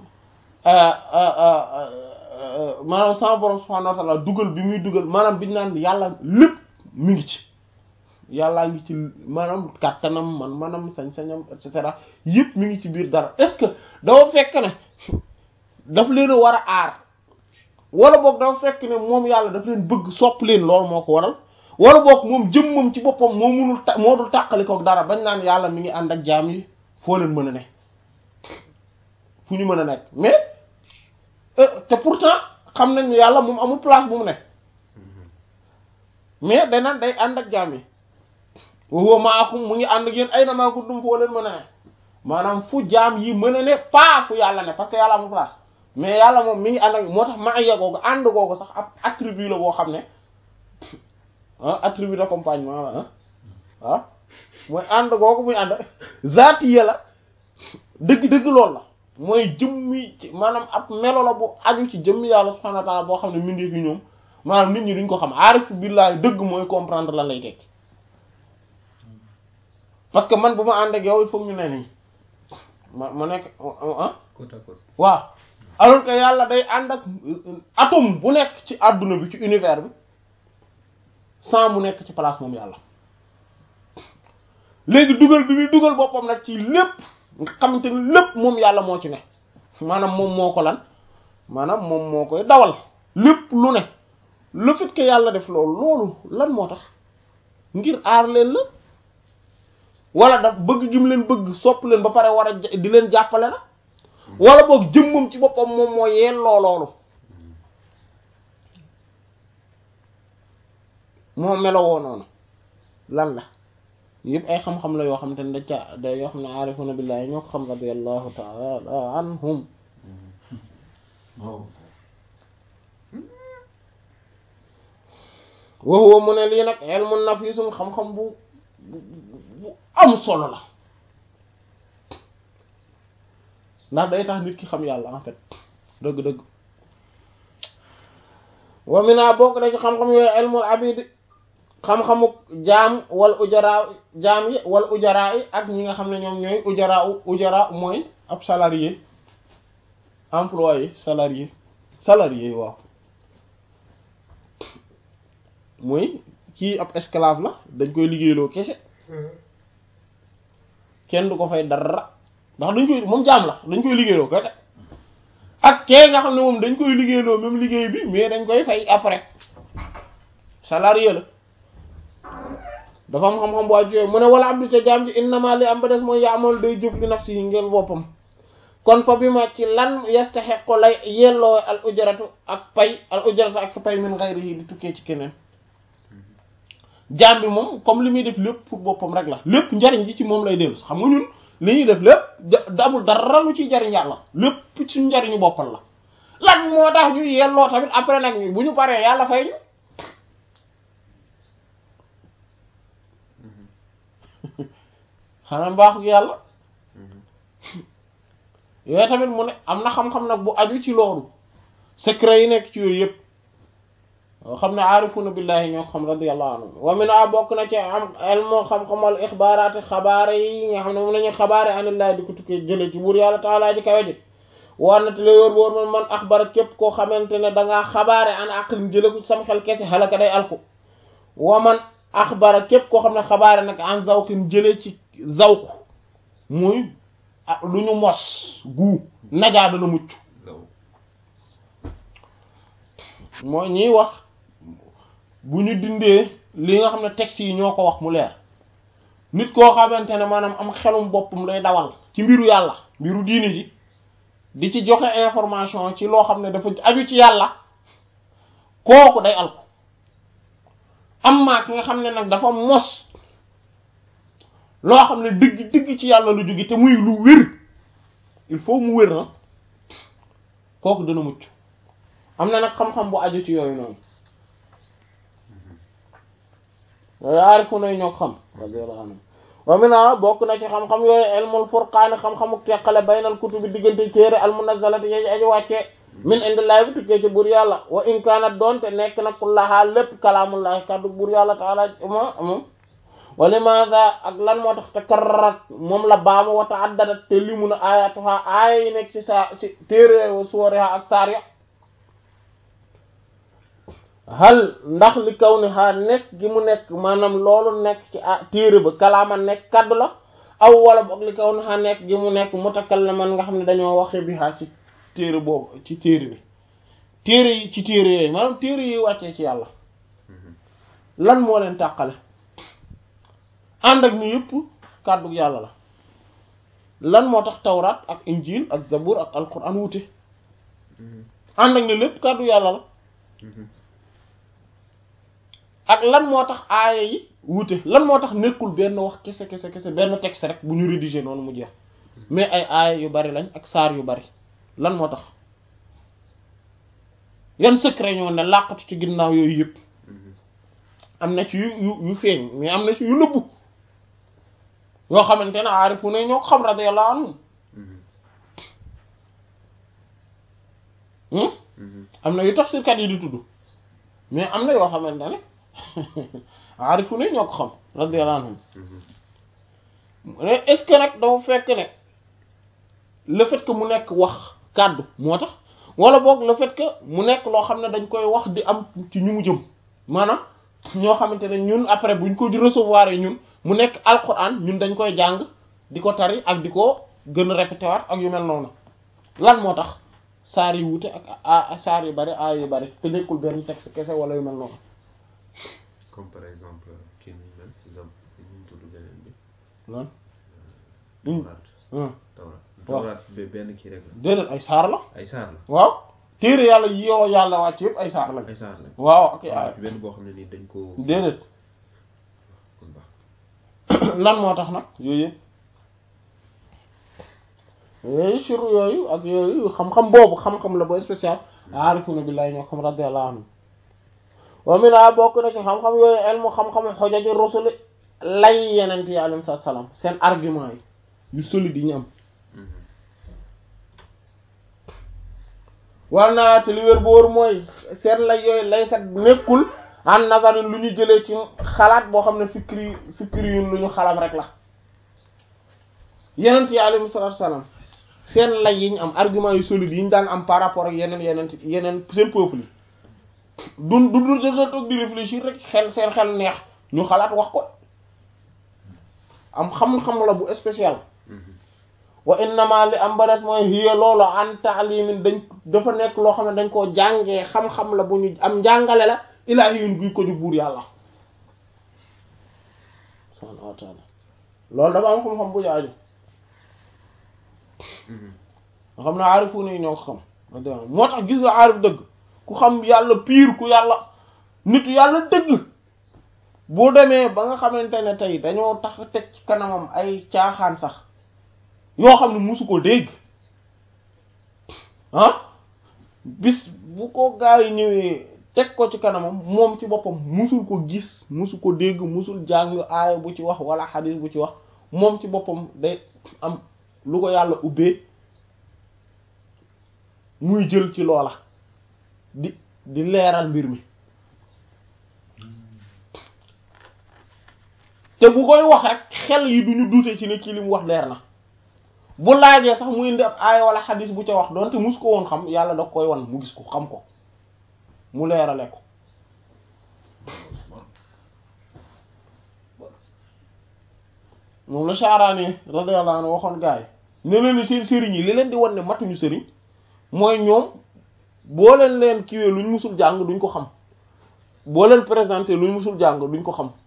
[SPEAKER 1] maanaam sama borom subhanahu wa ta'ala dugal bi muy dugal maanaam bi ñu naan yàlla lépp mi ngi ci yàllaa ngi ci maanaam kàttanam man manam sañ-sañam et cetera yëpp mi ngi ci biir dara est-ce que dafa fekk ne daf leen a war a aar wala boog dafa fekk ne moom yàlla daf leen bëgg sopp leen loolu moo ko waral wala boog moom jëmmam ci boppam moo munul ta moo dul tàqali kook dara bañ naan yàlla mi ngi ànd ak jaam yi foo leen mën a ne fu ñu mën a nekk mais te pourtant xam nañ ne yàlla moom amul place bu mu nekk mais day naan day ànd ak jaam yi wa huwa ma'akum mu ngi ànd ak yéen ay na maa kuntum foo leen mën a ne maanaam fu jaam yi mën a ne pas fu yàlla ne parce que yàlla amul place mais yàlla moom mi ngi ànd ak moo tax maaya googu ànd googu sax ab attribut la boo xam ne ah attribut d'accompagnement la ah ah mooy ànd googu muy ànd zaati ya la dëgg-dëgg loolu la mooy jëmmi ci maanaam ab melo la bu aju ci jëmmi yàlla subhanahu wa ta'ala boo xam ne mindee fi ñoom maanaam nit ñi duñ ko xam aarif billahi dëgg mooy comprendre lan lay tekki parce que man bu ma ànd ak yow il faut ñu ne nii ma ma nekk ah
[SPEAKER 2] côte à côte
[SPEAKER 1] waaw alors que yàlla day ànd ak atome bu nekk ci àdduna bi ci univers bi sans mu nekk ci place moom yàlla léegi dugal bi muy dugal boppam nag ci lépp nga xamante ni lépp moom yàlla moo ci ne maanaam moom moo ko lan maanaam moom moo koy dawal lépp lu ne le fait que yàlla def loolu loolu lan moo tax ngir aar leen la wala daf bëgg gi mu leen bëgg sopp leen ba pare war a di leen jàppale la wala boog jëmmam ci boppam moom moo yelloo loolu moo melowoo noonu lan la yëpp ay xam-xam la yoo xam te ne da ca da yoo xam ne aarifuna billahi ñoo ko xam radiyallahu ta'ala anhum
[SPEAKER 3] waaw
[SPEAKER 1] wa huwa mu ne lii nag ilmun nafisun xam-xam bu bu bu am solo la ndax day tax nit ki xam yàlla en fait dëgg-dëgg wa mina bokk na ci xam-xam yooyu ilmul abid xam-xamu jaam wal ujaraa jaam yi wal ujaraa yi ak ñi nga xam ne ñoom ñooy ujaraa ujaraa mooy ab salarié employé salarié salarié waaw mooy kii ab esclave la dañ koy liggéeyloo kese kenn du ko fay dara ndax dañ koy moom jaam la dañ koy liggéeyloo kese ak kee nga xam ne moom dañ koy liggéeyloo même liggéey bi mais dañ koy fay après salarié la dafa am xam-xam bu wàcc mu ne wala abdu ca jaam ji innama li am ba des mooy yaamal day jëf li nafsi yi ngeen boppam kon fa bi ma ci lan yastahiqu lay yelloo al ujratu ak pay al ujratu ak pay min ghayrihi di tukkee ci keneen jaam bi moom comme li muy def lépp pour boppam rek la lépp njariñ ji ci moom lay dellu xam nga ñun li ñuy def lépp da amul dara lu ciy jariñ yàlla lépp ci njariñu boppal la lan moo tax ñu yelloo tamit après nag ñu bu ñu paree yàlla fay ñu xanaa mbaaxu yàlla yooyu tamit mu ne am na xam-xam nag bu aju ci loolu secret yi nekk ci yooyu yëpp yoo xam ne aarifuna billahi ñoo xam radiyallahu anhu wa min a bokk na ci am elmo xam-xamal ixbaaraati xabaare yi nga xam ne moom nañu xabaare anillahi di ko tukkee jële ci buur yàlla taalaa ji kawe ji war na te la wóor wóor man man axbara képp koo xamante ne dangaa xabaare an aqlin jële ko ci sam xel kese xalaka day alku wa man axbara képp koo xam ne xabaare nag an zawqin jële ci zawq muy lu ñu mos gu najaa dana mucc
[SPEAKER 2] law
[SPEAKER 1] mooy ñiy wax bu ñu dindee li nga xam ne texte yi ñoo ko wax mu leer nit koo xamante ne maanaam am xelum boppam lay dawal ci mbiru yàlla mbiru diine ji di ci joxe information ci loo xam ne dafa aju ci yàlla kooku day alko amma ki nga xam ne nag dafa mos loo xam ne dëgg dëgg ci yàlla lu jóge te muy lu wér il faut mu wér na kooku dana mucc am na nag xam-xam bu aju ci yooyu noonu yooyu aarifu nay ñoo xam radiyallahu anhu wa mina bokk na ci xam-xam yooyu ilmul furqaani xam-xamu teqale baynal kutubi diggante téere al munazzalati yaji aji wàcce min indillahi bi tukkee ci buur yàlla wa in kaanat doonte nekk na kullaha lépp kalaamullahi kaddu buur yàlla taala moom moom wa limaada ak lan moo tax takarrarat moom la baama wa ta'addadat te limu na ayatuha aaya yi nekk ci saa ci téere wa suwariha ak saar ya hal ndax li kaw ni xaa nekk gi mu nekk maanaam loolu nekk ci ah téere ba kalaama nekk kaddu la aw wala boog li kaw ni xaa nekk gi mu nekk mutakallaman nga xam ne dañoo waxe bi xaa ci téere boobu ci téere bi téere yi ci téere yooyu maanaam téere yi wàccee ci yàlla lan moo leen tàqale ànd ak ni yëpp kàddu yàlla la lan moo tax tawraat ak injil ak zabur ak alquran wute ànd ak ni lépp kàddu yàlla la ak lan moo tax aaya yi wute lan moo tax nekkul benn wax kese kese kese benn texte rek bu ñu rédigé noonu mu jeex mais ay aaya yu bari lañ ak saar yu bari lan moo tax yan secret ñoo ne làqatu ci ginnaaw yooyu yëpp am na ci yu yu yu feeñ mais am na ci yu nëbbu yoo xamante ne aarifu ne ñoo ko xam radiyallahu anhum am na yu tafsirkat yi di tudd mais am na yoo xamante ne aarifu ne ñoo ko xam radiyallahu anhum est-ce que nag dafa fekk ne le fait que mu nekk wax kàddu moo tax wala boog le fait que mu nekk loo xam ne dañ koy wax di am ci ñu mu jëm maanaam ñoo xamante ne ñun après buñ ko di recevoir ñun mu nekk alquran ñun dañ koy jàng di ko tari ak di ko gën a répété waat ak yu mel noonu lan moo tax saar yi wute ak a saar yu bari aay yu bari te nekkul benn texte kese wala yu mel noonu.
[SPEAKER 2] comme par exemple kii nañ mel exemple ñu tudd beneen bi.
[SPEAKER 1] lan.
[SPEAKER 2] tawraat tawraat tawraat benn kii rek la.
[SPEAKER 1] déedéet ay saar la.
[SPEAKER 2] ay saar la.
[SPEAKER 1] waaw téere yàlla yi yoo yàlla wàcc yëpp ay saar lañ.
[SPEAKER 2] ay saar la.
[SPEAKER 1] waaw ak ay
[SPEAKER 2] benn boo xam ne nii dañ ko.
[SPEAKER 1] déedéet
[SPEAKER 2] kon baax
[SPEAKER 1] lan moo tax nag yooyu yëpp yooyu sur yooyu ak yooyu xam-xam boobu xam-xam la ba spécial aarifuna billahi ñoo xam radiyallahu anhu wa mina bokk na ci xam-xam yooyu elmu xam-xam xojaji rusuli lay yenent yi alayhi salaam seen argument yi yu solide yi ñu am war naa te li wér bu wóor mooy seen lay yooyu lay sat nekkul an nazari lu ñu jëlee ci xalaat boo xam ne fikri fikri yun lu ñu xalam rek la yenent yi alayhi salaatu salaam seen lay yi ñu am argument yu solide yi ñu daan am par rapport ak yeneen yeneen yeneen seen peuple yi du du du da toog di réfléchir rek xel seen xel neex ñu xalaat wax ko am xam-xam la bu spécial wa innama li am ba des mooy hiya loolu an taalimin dañ dafa nekk loo xam ne dañ koo jàngee xam-xam la bu ñu am njàngale la ilaahiyun guy ko ju buur yàlla subhaanahu wa taala loolu dafa am xam-xam bu jaaju nga xam ne aarifu ne ñoo ko xam moo tax gis nga aarif dëgg ku xam yàlla piir ku yàlla nitu yàlla dëgg boo demee ba nga xamante ne tey dañoo tax teg ci kanamam ay caaxaan sax yoo xam ne musu ko dégg ah bis bu ko gaa yi ñëwee teg ko ci kanamam moom ci boppam musul ko gis musu ko dégg musul jàng aaya bu ci wax wala xadis bu ci wax moom ci boppam day am lu ko yàlla ubbee muy jël ci loola di di leeral mbir mi te bu koy wax rek xel yi duñu dute ci ne kii li mu wax leer na bu laajee sax muy indi ab aaya wala xadis bu ca wax doonte mus ko woon xam yàlla da koy wan mu gis ko xam ko mu leerale ko moom la Sha'rani radiyallahu anhu waxoon gars yi ne leen seen sëriñ yi li leen di wan ne matuñu sëriñ mooy ñoom boo leen leen kiiwee luñ musul jàng duñ ko xam boo leen présenté luñ musul jàng duñ ko xam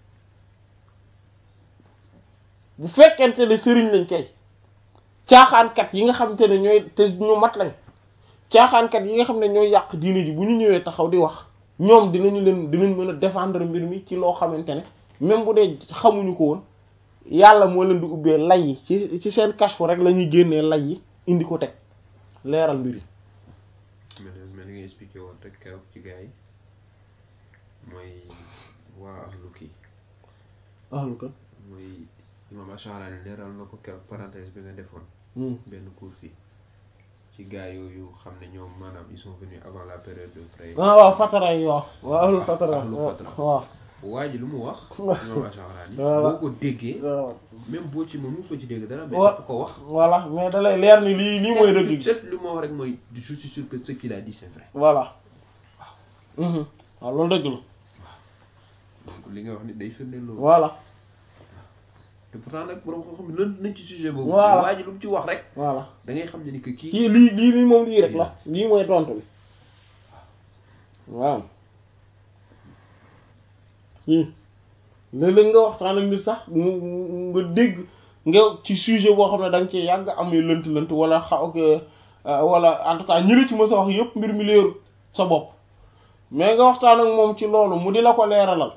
[SPEAKER 1] bu fekkente ne sëriñ lañ kay caaxaankat yi nga xamante ne ñooy te ñu mat lañ caaxaankat yi nga xam ne ñooy yàq diine ji bu ñu ñëwee taxaw di wax ñoom dinañu leen dinañ mën a défendre mbir mi ci loo xamante ne même bu dee xamuñu ko woon yàlla moo leen di ubbee lay yi ci ci seen kashfu rek la ñuy génnee lay yi indi ko teg leeral mbir yi.
[SPEAKER 2] mais mais li nga expliqué woon rek keroog ci gars yi mooy waa ahlu kii.
[SPEAKER 1] ahlu kan.
[SPEAKER 2] mooy imam Ash'ari leeral na ko keroog parenthèse bi nga defoon. benn cours yi ci gars yooyu xam ne ñoom maanaam ils sont venus avant la période de frère.
[SPEAKER 1] ah waaw fatara yi waaw. waaw ahlu fatara
[SPEAKER 2] ahlu fatara
[SPEAKER 1] waaw.
[SPEAKER 2] waa ji lu mu wax
[SPEAKER 1] Voilà.
[SPEAKER 2] ñoom Ash'ari
[SPEAKER 1] Voilà.
[SPEAKER 2] boo ko déggee
[SPEAKER 1] waaw
[SPEAKER 2] même boo ci mënu ko ci dégg dara mais
[SPEAKER 1] Wa-
[SPEAKER 2] dafa ko wax
[SPEAKER 1] voilà mais da lay leer ni lii lii mooy dëgg gi
[SPEAKER 2] peut-être li ma wax rek mooy je suis sûr que ce qu'il a dit c'est vrai
[SPEAKER 1] voilà Mhm. waaw loolu dëgg la
[SPEAKER 2] donc li nga wax ni day firndeel loolu
[SPEAKER 1] voilà
[SPEAKER 2] te pourtant nag borom xam-xam lënt nañ ci sujet boobu
[SPEAKER 1] Voilà.
[SPEAKER 2] waa ji lu mu ci wax rek
[SPEAKER 1] voilà
[SPEAKER 2] da ngay xam ne ni que kii
[SPEAKER 1] kii lii lii lii moom lii rek la lii mooy tontu bi waaw lii léeg-léeg nga waxtaan ak nit sax mu mu- nga dégg nga ci sujet boo xam ne da nga ci yàgg amee lënt-lënt wala xaw ko wala en tout cas ñi la ci mës a wax yëpp mbir mi leeru sa bopp mais nga waxtaan ak moom ci loolu mu di la ko leeralal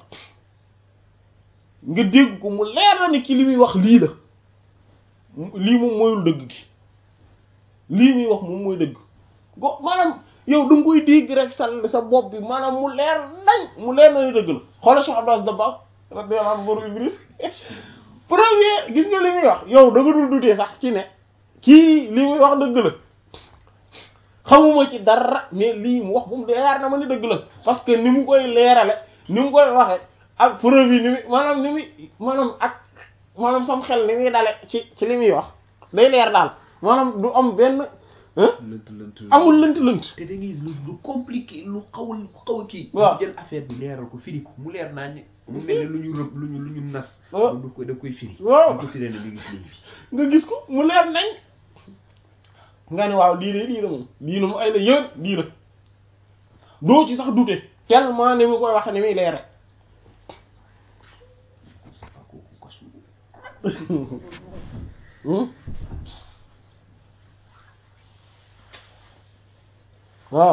[SPEAKER 1] nga dégg ko mu leer la ni ki li muy wax lii la mu- lii moom mooyul dëgg gi lii muy wax moom mooy dëgg go maanaam yow da nga koy dégg rek sa sa bopp bi maanaam mu leer nañ mu leer na ni dëgg la xoolal Cheikh Abdou Aziz Dabakh radiyallahu anhu borom Ibris premier gis nga li muy wax yow da nga dul dutee sax ci ne kii li muy wax dëgg la xamuma ci dara mais lii mu wax moom leer na ma ni dëgg la parce que ni mu koy leerale ni mu koy waxe ak preuve yi ni muy maanaam ni muy maanaam ak maanaam sam xel ni muy dale ci ci li muy wax day leer daal maanaam du am benn hein
[SPEAKER 2] lënt lënt
[SPEAKER 1] amul lënt lënt
[SPEAKER 2] te da ngay lu lu compliqué lu xaw a lu xaw a kii
[SPEAKER 1] Waaw.
[SPEAKER 2] mu jël affaire bi leeral ko firi ko mu leer naa ñi mu mel ne lu ñu rëb lu ñu lu ñu nas
[SPEAKER 1] Waaw.
[SPEAKER 2] moom daf koy daf koy firi
[SPEAKER 1] Waaw.
[SPEAKER 2] daf ko firee ne mi ngi ci ligne bi
[SPEAKER 1] nga gis ko mu leer nañ nga ne waaw lii de lii la moom lii la mu ay la yéen lii la doo ci sax dute tellement ni mu koy wax ni muy leere
[SPEAKER 2] ah kooku kasu
[SPEAKER 1] Hmm? waaw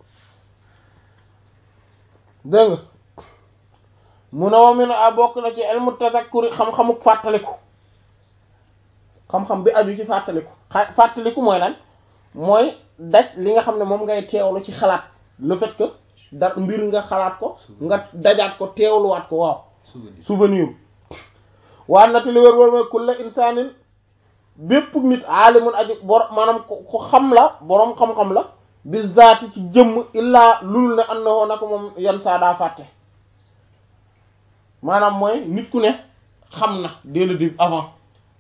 [SPEAKER 1] dégg nga mu ne wa min a bokk na ci ilmu tazakkuri xam-xamuk fàttaliku xam-xam bi aju ci fàttaliku xa- fàttaliku mooy lan mooy daj li nga xam ne moom ngay teewlu ci xalaat le fait que da mbir nga xalaat ko nga dajaat ko teewluwaat ko waaw
[SPEAKER 2] souvenir
[SPEAKER 1] souvenir waa nati li wér wér mooy kulla insaanin bépp nit aalimun aji bor maanaam ko ko xam la boroom xam-xam la bi zaati ci jëmm illaa lul ne annahu naka moom yan saa daa fàtte maanaam mooy nit ku ne xam na dès le début avant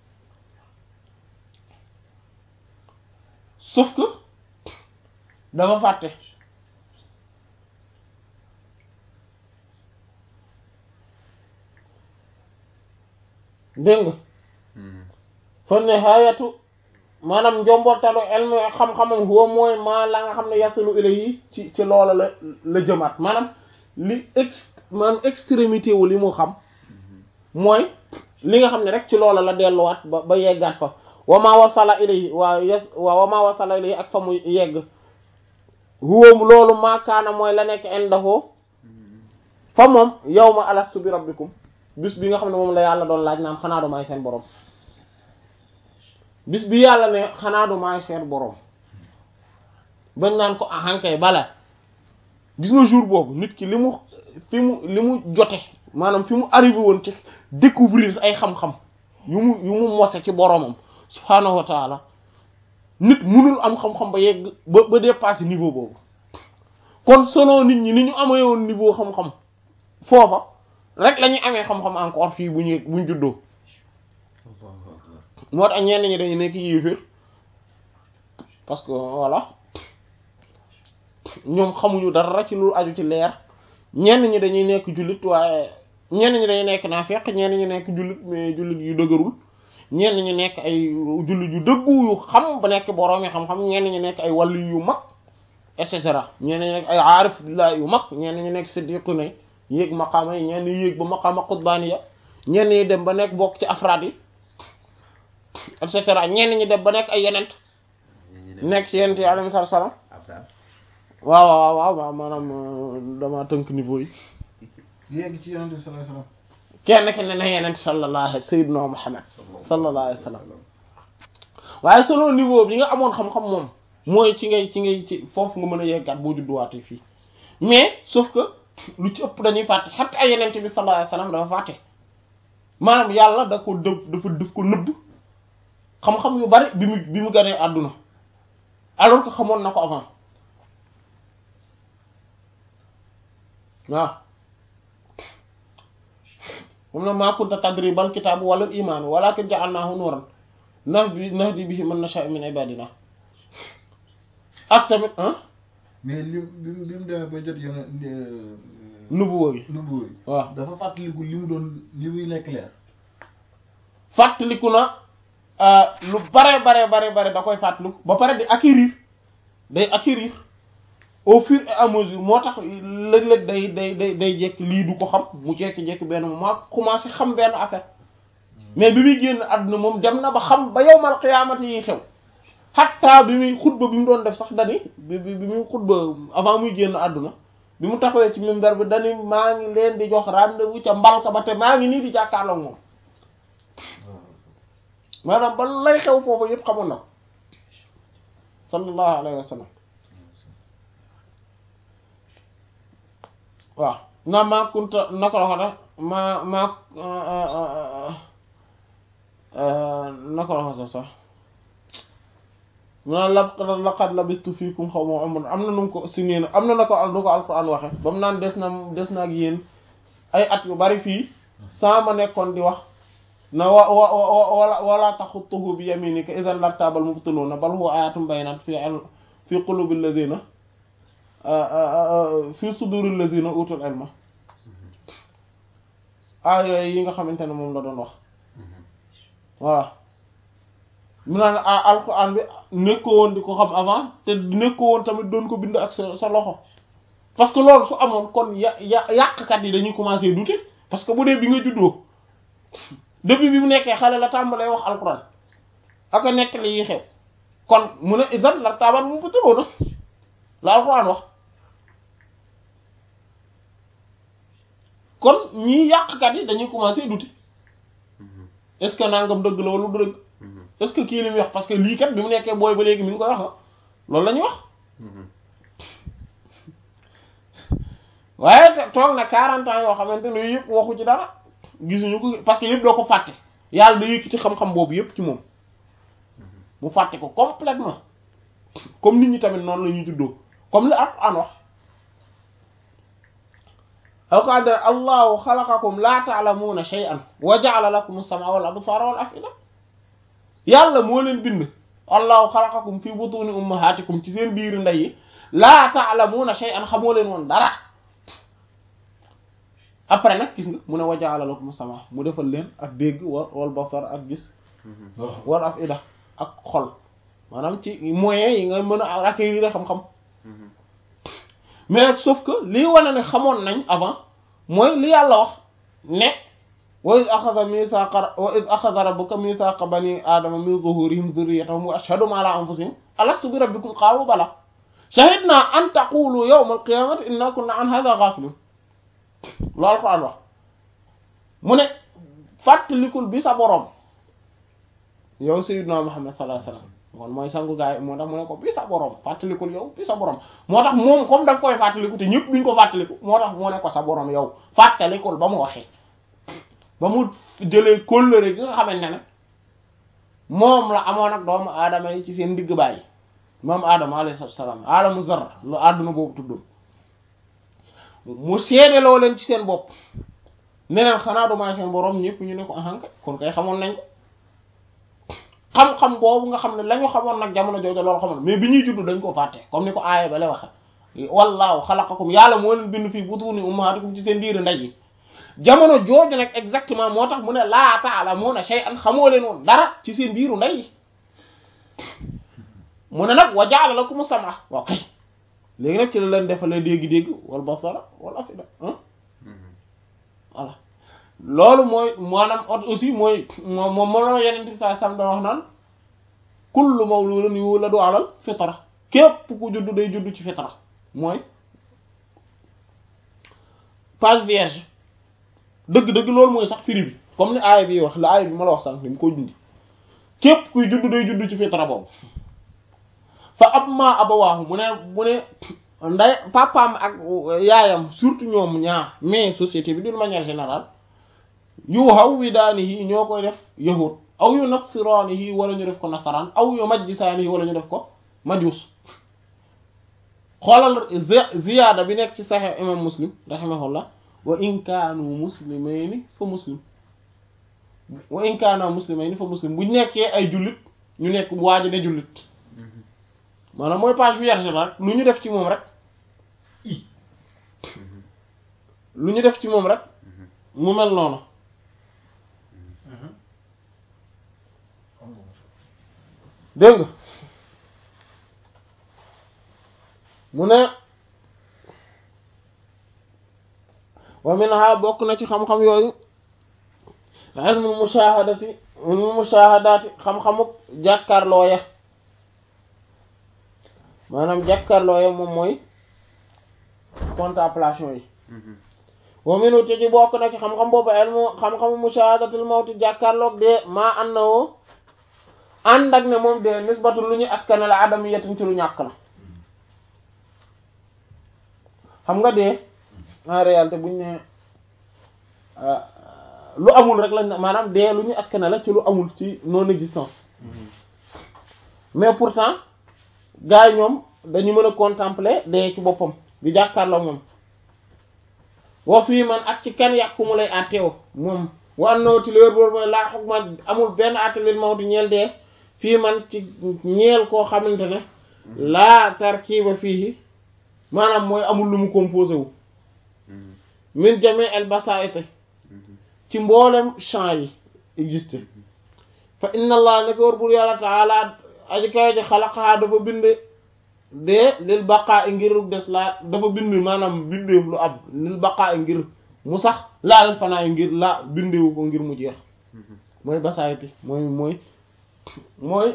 [SPEAKER 1] sauf que dafa fàtte dégg nga fa nihaayatu maanaam njombortalu elmu xam-xamam huwa mooy maa la nga xam ne yasilu ilayhi ci ci loola la la jëmaat maanaam li ex maanaam extrémité wu li mu xam mooy li nga xam ne rek ci loola la delluwaat ba ba yeggaat fa wa ma wasala ilayhi waa yes waa wa ma wasala ilayhi ak fa mu yegg huwa loolu maakaana mooy la nekk indahu fa moom yawma alastu bi rabbikum bis bi nga xam ne moom la yàlla doon laaj naan xanaa du maay seen borom bis bi yàlla ne xanaa du maay seen borom bañ naan ko ahankay bala gis nga jour boobu nit ki li mu fi mu li mu jote maanaam fi mu arrivé woon ci découvrir ay xam-xam yu mu yu mu mose ci boromam subhaanahu wa taala nit munul am xam-xam ba yegg ba ba dépasser niveau boobu kon selon nit ñi ni ñu amee woon niveau xam-xam foofa rek la ñuy amee xam-xam encore fii bu ñu bu ñu juddoo moo tax ñenn ñi dañu nekk yéeféer parce que voilà ñoom xamuñu dara ci lu aju ci leer ñenn ñi dañuy nekk jullit waaye ñenn ñi dañuy nekk naafeq ñenn ñi nekk jullit mais jullit yu dëgërul ñenn ñi nekk ay jullit yu dëggu yu xam ba nekk boroom yi xam-xam ñenn ñi nekk ay wàllu yu mag et cetera ñenn ñi nekk ay aarif billah yu mag ñenn ñi nekk siddiqu ne yéeg maqaama yi ñenn ñi yéeg ba maqaama qutbaaniya ñenn ñi dem ba nekk bokk ci afraad yi et cetera ñenn ñi dem ba nekk ay yenent nekk ci yenent yi alayhi salaam waaw waaw waaw waaw maanaam dama tënk niveau yi
[SPEAKER 3] yegg ci yonent bi sallallahu alayhi wasallam
[SPEAKER 1] kenn ki ne na yenent sallallahu alayhi sayyidina Muhammad sallallahu alayhi wasallam waaye selon niveau bi nga amoon xam-xam moom mooy ci ngay ci ngay ci foofu nga mën a yeggaat boo judduwaatee fii mais sauf que lu ci ëpp dañuy fàtte xatta ay yenent bi sallallahu alayhi wasallam dafa fàtte maanaam yàlla da ko dëf dafa dëf ko nëbb xam-xam yu bari bi mu bi mu ganee àdduna alors que xamoon na ko avant waaw moom na maa kunta tadri bal kitaabu wala imaan walakin ja'alnaahu nuuran nahdi nahdi bihi man nashaa'u min ibaadina ak tamit ah
[SPEAKER 3] mais li bi mu bi mu demee ba jot yenn
[SPEAKER 1] nubuwa gi
[SPEAKER 3] nubu yi
[SPEAKER 1] waaw
[SPEAKER 3] dafa fàttaliku li mu doon li muy nekk leer
[SPEAKER 1] fàttaliku na lu bare bare bare bare da koy fàttaliku ba pare di acquérir day acquérir au fur et à mesure moo tax léeg-léeg day day day day jekk lii du ko xam mu jekki-jekki benn moment commencé xam benn affaire mais bi muy génn àdduna moom dem na ba xam ba yowmal qiyaamati yi xew hatta bi muy xutba bi mu doon def sax dani bi bi bi muy xutba avant muy génn àdduna bi mu taxawee ci minbar bi dani maa ngi leen di jox rendez-vous ca mbalka ba te maa ngi nii di jàkkaarloo moom maanaam ba lay xew foofu yëpp xamoon na ko sallallahu alayhi wa sallam waaw na maa kunta naka la ko def maa maa naka la ko sax sax ma la laqad labistu fiikum xaw ma umr am na nu mu ko si nee na am na na ko nu ko alquran waxe ba mu naan des na des na ak yéen ay at yu bari fii saa ma nekkoon di wax na wa wa wala wala taxutuhu bi yaminika idan lartabal mubtiluna bal huwa ayatum bayinat fi fi qulubi alladina fi suduri alladina utul ilma aaya yi nga xamante ne moom la doon wax voilà mu naan alquran bi nekkoo woon di ko xam avant te nekkoo woon tamit doon ko bind ak sa sa loxo parce que loolu su amoon kon ya ya yàqkat yi dañuy commencer douter parce que bu dee bi nga juddoo depuis bi mu nekkee xale la tàmbalee wax alquran ak a nekk li yi xew kon mu ne isan la taabal mu ko tëloo na la alquran wax kon ñii yàqkat yi dañuy commencer douter est-ce que nangam dëgg la wala du dëgg est-ce que kii li muy wax parce que lii kat bi mu nekkee booy ba léegi mi ngi koy wax loolu la ñuy wax waaye toog na 40 ans yoo xamante ne yooyu yëpp waxu ci dara gisuñu ko parce que yëpp doo ko fàtte yàlla da yëkkati xam-xam boobu yëpp ci moom mu fàtte ko complètement comme nit ñi tamit noonu la ñuy juddoo comme li Alxuraan wax alqad allahu xalaqakum la ta'lamuna shay'an wa ja'ala lakum as-sam'a wal absara wal af'ida yàlla moo leen bind allahu xalaqakum fi butuni ummahatikum ci seen biir ndey yi la ta'lamuna shay'an xamoo leen woon dara après nag gis nga mu ne wa ja'ala lakum as-sam'a mu defal leen ak dégg wa wal basar ak gis wal af'ida ak xol maanaam ci moyens yi nga mën a acquérir xam-xam mais sauf que lii wane ne xamoon nañ avant mooy li yàlla wax ne wa iz axada mithaqa wa iz axada rabbuka mithaqa bani aadama min zuhurihim zurriyatahum wa ashhadum ala anfusihim alastu bi rabbikum qaalu bala shahidna an taqulu yawma alqiyamati inna kunna an hadha ghafilin loolu Alxuraan wax mu ne fàttalikul bi sa boroom yow sayyidna Muhammad sallallahu alayhi wasallam kon mooy sangu gaay moo tax mu ne ko bi sa borom fàttalikul yow bi sa borom moo tax moom comme da nga koy fàttaliku te ñëpp duñ ko fàttaliku moo tax mu ne ko sa borom yow fàttalikul ba mu waxee ba mu jëlee kóllëre gi nga xamante ne moom la amoon ak doomu aadama yi ci seen digg bàyyi moom aadama alayhi salaam aadamu zarra lu àdduna boobu tuddoon mu seedeloo leen ci seen bopp ne leen xanaa du maay seen borom ñëpp ñu ne ko ahanka kon kay xamoon nañ ko xam-xam boobu nga xam ne la ñu xamoon nag jamono jooju loolu xamoon mais bi ñuy judd dañ ko fàtte comme ni ko aaya ba la waxe wallaahu xalaqakum yàlla moo leen bind fii butuni ummahatikum ci seen biir ndey yi jamono jooju nag exactement moo tax mu ne laa ta'lamuna shay'an xamoo leen woon dara ci seen biiru ndey yi mu ne nag wa ja'ala lakum sam'a waaw kay léegi nag ci la leen defalee dégg-dégg wal basara wal afida voilà loolu mooy maanaam aussi mooy moom moom moom la yeneen saa sam doon wax naan kullu mawludin yuladu alal fitra képp ku juddu day juddu ci fitra mooy page vierge dëgg-dëgg loolu mooy sax firi bi comme ni aaya bi wax la aaya bi ma la wax sànq ni mu ko jundi képp kuy juddu day juddu ci fitra boobu fa amma abawaahu mu ne mu ne nday papaam ak yaayam surtout ñoom ñaar mais société bi d'une manière générale yu hawwidaanihi ñoo koy def yahud aw yu nasiraanihi wala ñu def ko nasaraan aw yu majjisaanihi wala ñu def ko majus xoolal ziyaada bi nekk ci sahih imam muslim rahimahullah wa in kaanu muslimayni fa muslim wa in kaana muslimayni fa muslim bu nekkee ay jullit ñu nekk waaji ne jullit maanaam mooy page vierge la rek lu ñu def ci moom rek lu ñu def ci moom rek mu mel noonu dégg nga mu ne wa minha bokk na ci xam-xam yooyu ilmul mushahadati ilmul mushahadati xam-xamu jàkkaarloo ya maanaam jàkkaarloo ya moom mooy contemplation yi wa minu te ci bokk na ci xam-xam boobu ilmu xam-xamu mushahadatul mawti jàkkaarloog de maa ànd na woo ànd ak ne moom de nisbatul lu ñu askanale adami yetin ci lu ñàkk la xam nga dee en réalité buñ ne lu amul rek lañ maanaam dee lu ñu askanale ci lu amul ci non existence mais pourtant gars yi ñoom dañu mën a contempler dee ci boppam di jàkkaarloo moom wa fii man ak ci kan yàqu mu lay àtteew moom wa annoo ti léer boobu mooy laa xog ma amul benn àttelil mawti ñeel dee fii man ci ñeel koo xamante ne laa tarkiba fii maanaam mooy amul lu mu composé wu min jami el basaite ci mboolem champs yi existe fa inna allah ne ko war bur yàlla taala aji kawe ji xalaqahaa dafa bind dee lil baqaa i ngir des laa dafa bind maanaam bindeef lu ab lil baqaa i ngir mu sax laalal fanaa i ngir laa bindewu ko ngir mu jeex mooy basaayiti mooy mooy mooy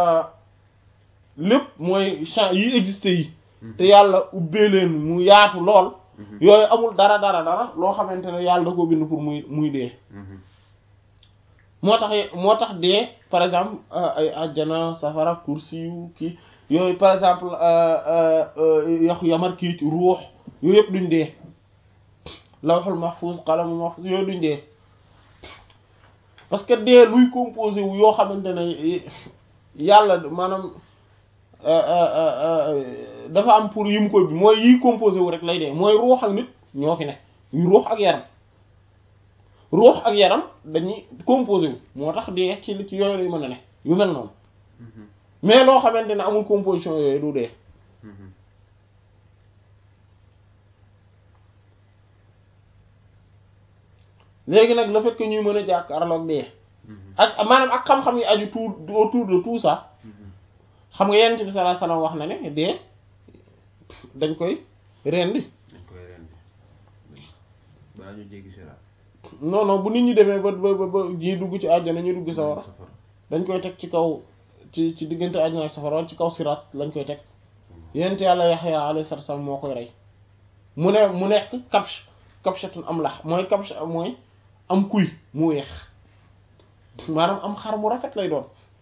[SPEAKER 1] lépp mooy champs yi existe yi te yàlla ubbee leen mu yaatu lool yooyu amul dara dara dara loo xamante ne yàlla da koo bind pour muy muy dee moo tax moo tax dee par exemple ay ajjana safara kursi yu kii yooyu par exemple yaxu yamar kii ci ruux yooyu yëpp duñ dee lawhul mahfuz qalamu mahfuz yooyu duñ dee parce que dee luy composé wu yoo xamante ne yàlla maanaam dafa am pour yi mu koy bi mooy yiy composé wu rek lay dee mooy ruux ak nit ñoo fi ne yu ruux ak yaram ruux ak yaram dañuy composé wu moo tax dee ci ci yooyu lay mën a ne yu mel noonu mais loo xamante ne amul composition yooyu du dee léegi nag le fait que ñuy mën a jàkkaarloog dee ak maanaam ak xam-xam yi aju tout autour de tout ça xam nga yenent bi sallallahu alayhi wasallam wax na ne dee dañ koy rendi
[SPEAKER 2] dañ koy rendi balaa ñu jéggi siraat
[SPEAKER 1] non non bu nit ñi demee ba ba ba ñi dugg ci àjjana ñu dugg sawara dañ koy teg ci kaw ci ci diggante àjjana ak safara ci kaw siraat lañ koy teg yenent yàlla Yaxya alayhi salaam moo koy rey mu ne mu nekk kabsh kabshatun am lax mooy kabsh mooy am kuy mu weex maanaam am xar mu rafet lay doon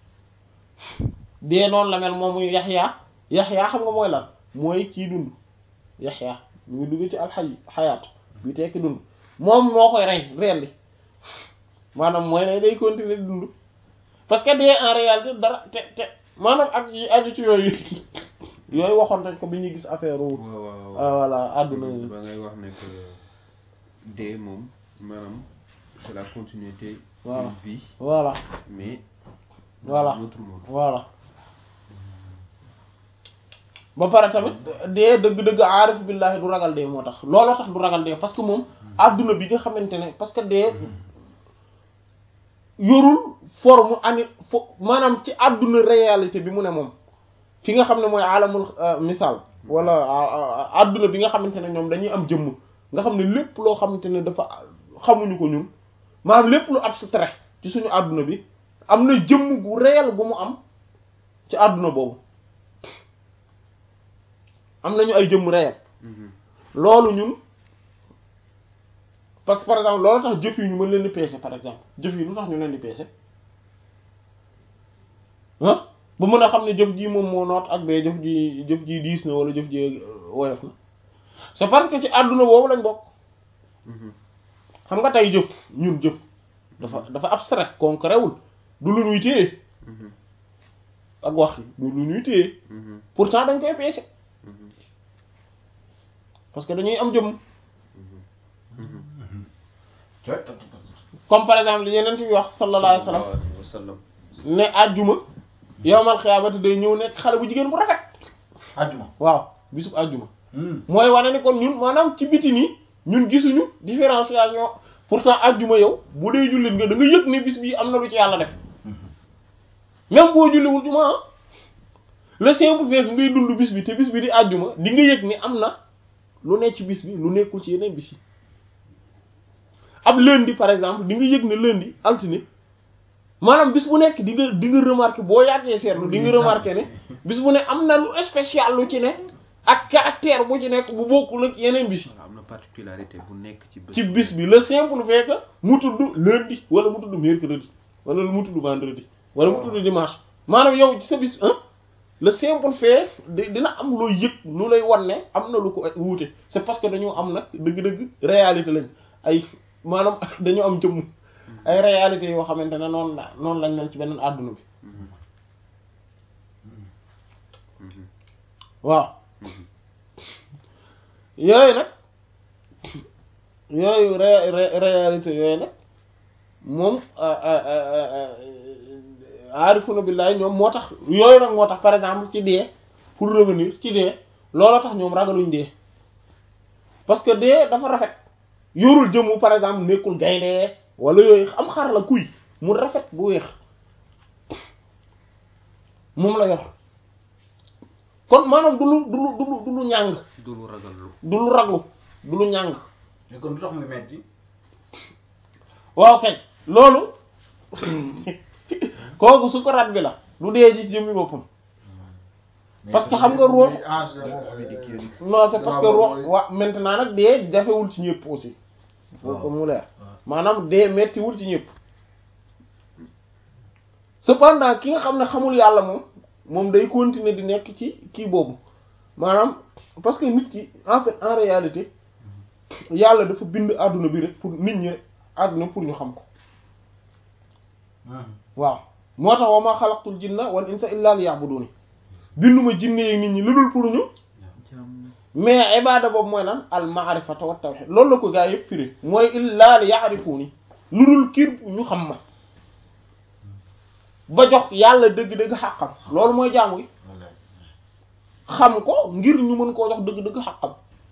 [SPEAKER 1] dee noonu la mel moom muy Yaxya Yaxya xam nga mooy lan mooy kii dund Yaxya mu ngi dugg ci alxay xayaat bi tekki dund moom moo koy rey rendi maanaam mooy ne day continuer dund parce que dee en réalité dara te te maanaam ak yi aju ci yooyu yooyu waxoon nañ ko bi ñuy gis affaire wu
[SPEAKER 2] waaw waaw waaw
[SPEAKER 1] voilà àdduna yi
[SPEAKER 2] ba ngay wax ne que dee moom maanaam c'est la continuité
[SPEAKER 1] Voilà.
[SPEAKER 2] d'une vie
[SPEAKER 1] voilà
[SPEAKER 2] mais
[SPEAKER 1] Voilà.
[SPEAKER 2] dans notre monde
[SPEAKER 1] voilà ba pare tamit dee dëgg-dëgg aarif billahi du ragal dee moo tax looloo tax du ragal dee parce que moom adduna bi nga xamante ne parce que dee yorul forme ani fo maanaam ci adduna réalité bi mu ne moom fi nga xam ne mooy alamul misaal wala adduna bi nga xamante ne ñoom dañuy am jëmm nga xam ne lépp loo xamante ne dafa xamuñu ko ñun maanaam lépp lu abstrait ci suñu adduna bi am na jëmm gu réel bu mu am ci adduna boobu am nañu ay jëmm réel
[SPEAKER 2] Mhm.
[SPEAKER 1] loolu ñun parce que par exemple loolu tax jëf yi ñu mën leen di peese par exemple jëf yi lu tax ñu leen di peese ah ba mën a xam ne jëf ji moom moo noot ak bee jëf ji jëf ji diis na wala jëf ji woyof na c'est parce que ci àdduna boobu lañ bokk
[SPEAKER 2] Mhm.
[SPEAKER 1] xam nga tey jëf ñun jëf dafa dafa abstrait concret wul du lu ñuy téye
[SPEAKER 2] Mhm.
[SPEAKER 1] ak wax du lu ñuy téye
[SPEAKER 2] Mhm.
[SPEAKER 1] pourtant dañ koy peese
[SPEAKER 2] Mhm.
[SPEAKER 1] parce que dañuy am jëmm
[SPEAKER 2] Mhm.
[SPEAKER 1] comme par exemple li yeneen bi wax sallallahu alayhi wa sallam
[SPEAKER 2] alayhi wa sallam
[SPEAKER 1] ne àjjuma yowmal xiyaamati day ñëw nekk xale bu jigéen bu rafet
[SPEAKER 5] àjjuma
[SPEAKER 1] waaw bisub àjjuma mooy wane ni kon ñun maanaam ci biti nii ñun gisuñu différenciation pourtant àjjuma yow bu dee jullit nga da nga yëg ne bis bii am na lu ci yàlla def même boo julliwul juma ah le simple fait que ngay dund bis bi te bis bi di àjjuma di nga yëg ni am na lu ne ci bis bi lu nekkul ci yeneen bis yi ab lundi par exemple di nga yëg ne lundi altine maanaam bis bu nekk di nga di nga remarqué boo yàggee seetlu di nga remarqué ne bis bu ne am na lu spécial lu ci ne ak caractère bu ci nekk bu bokkul ak yeneen bis yi
[SPEAKER 2] am na particularité bu nekk ci bés
[SPEAKER 1] ci bis bi le simple fait que mu tudd lundi wala mu tudd mercredi wala mu tudd vendredi wala mu tudd dimanche maanaam yow ci sa bis hein le simple fait di dina am looy yëg lu lay wan ne am na lu ko wuute c'est parce que dañoo am nag dëgg-dëgg réalité lañ ay maanaam dañoo am jëmm ay réalité yoo xamante ne noonu la noonu lañ mel ci beneen àdduna bi waaw yooyu nag yooyu ré ré réalité yooyu nag moom aarifuna billahi ñoom moo tax yooyu nag moo tax par exemple ci dee pour revenir ci dee looloo tax ñoom ragaluñ dee parce que dee dafa rafet yorul jëmmu par exemple nekkul gaynde wala yooyu am xar la kuy mu rafet bu weex moom la yor kon maanaam du lu du lu du lu du lu ñàng
[SPEAKER 2] du lu ragal lu
[SPEAKER 1] du lu raglu du lu ñàng
[SPEAKER 5] mais kon du tax muy metti
[SPEAKER 1] waaw kay loolu kooku sukuraat bi la du dee ji jëmmi boppam parce que xam nga ruux non c'est parce que ruux wa maintenant nag dee jafewul ci ñëpp aussi faut que mu leer maanaam dee mettiwul ci ñëpp cependant ki nga xam ne xamul yàlla moom moom day continuer di nekk ci kii boobu maanaam parce que nit ki en fait en réalité yàlla dafa bind àdduna bi rek pour nit ñi rek àdduna pour ñu xam ko waaw moo tax wa ma xalaqtul jinna wal insa illa liya'buduni binduma jinne yeeg nit ñi lu dul pour ñu mais ibada boobu mooy lan al ma'rifata wa tawhid loolu la ko gaa yëpp firi mooy illa liya'rifuni lu dul kir ñu xam ma ba jox yàlla dëgg-dëgg xàqam loolu mooy jaamu yi xam ko ngir ñu mën koo jox dëgg-dëgg xàqam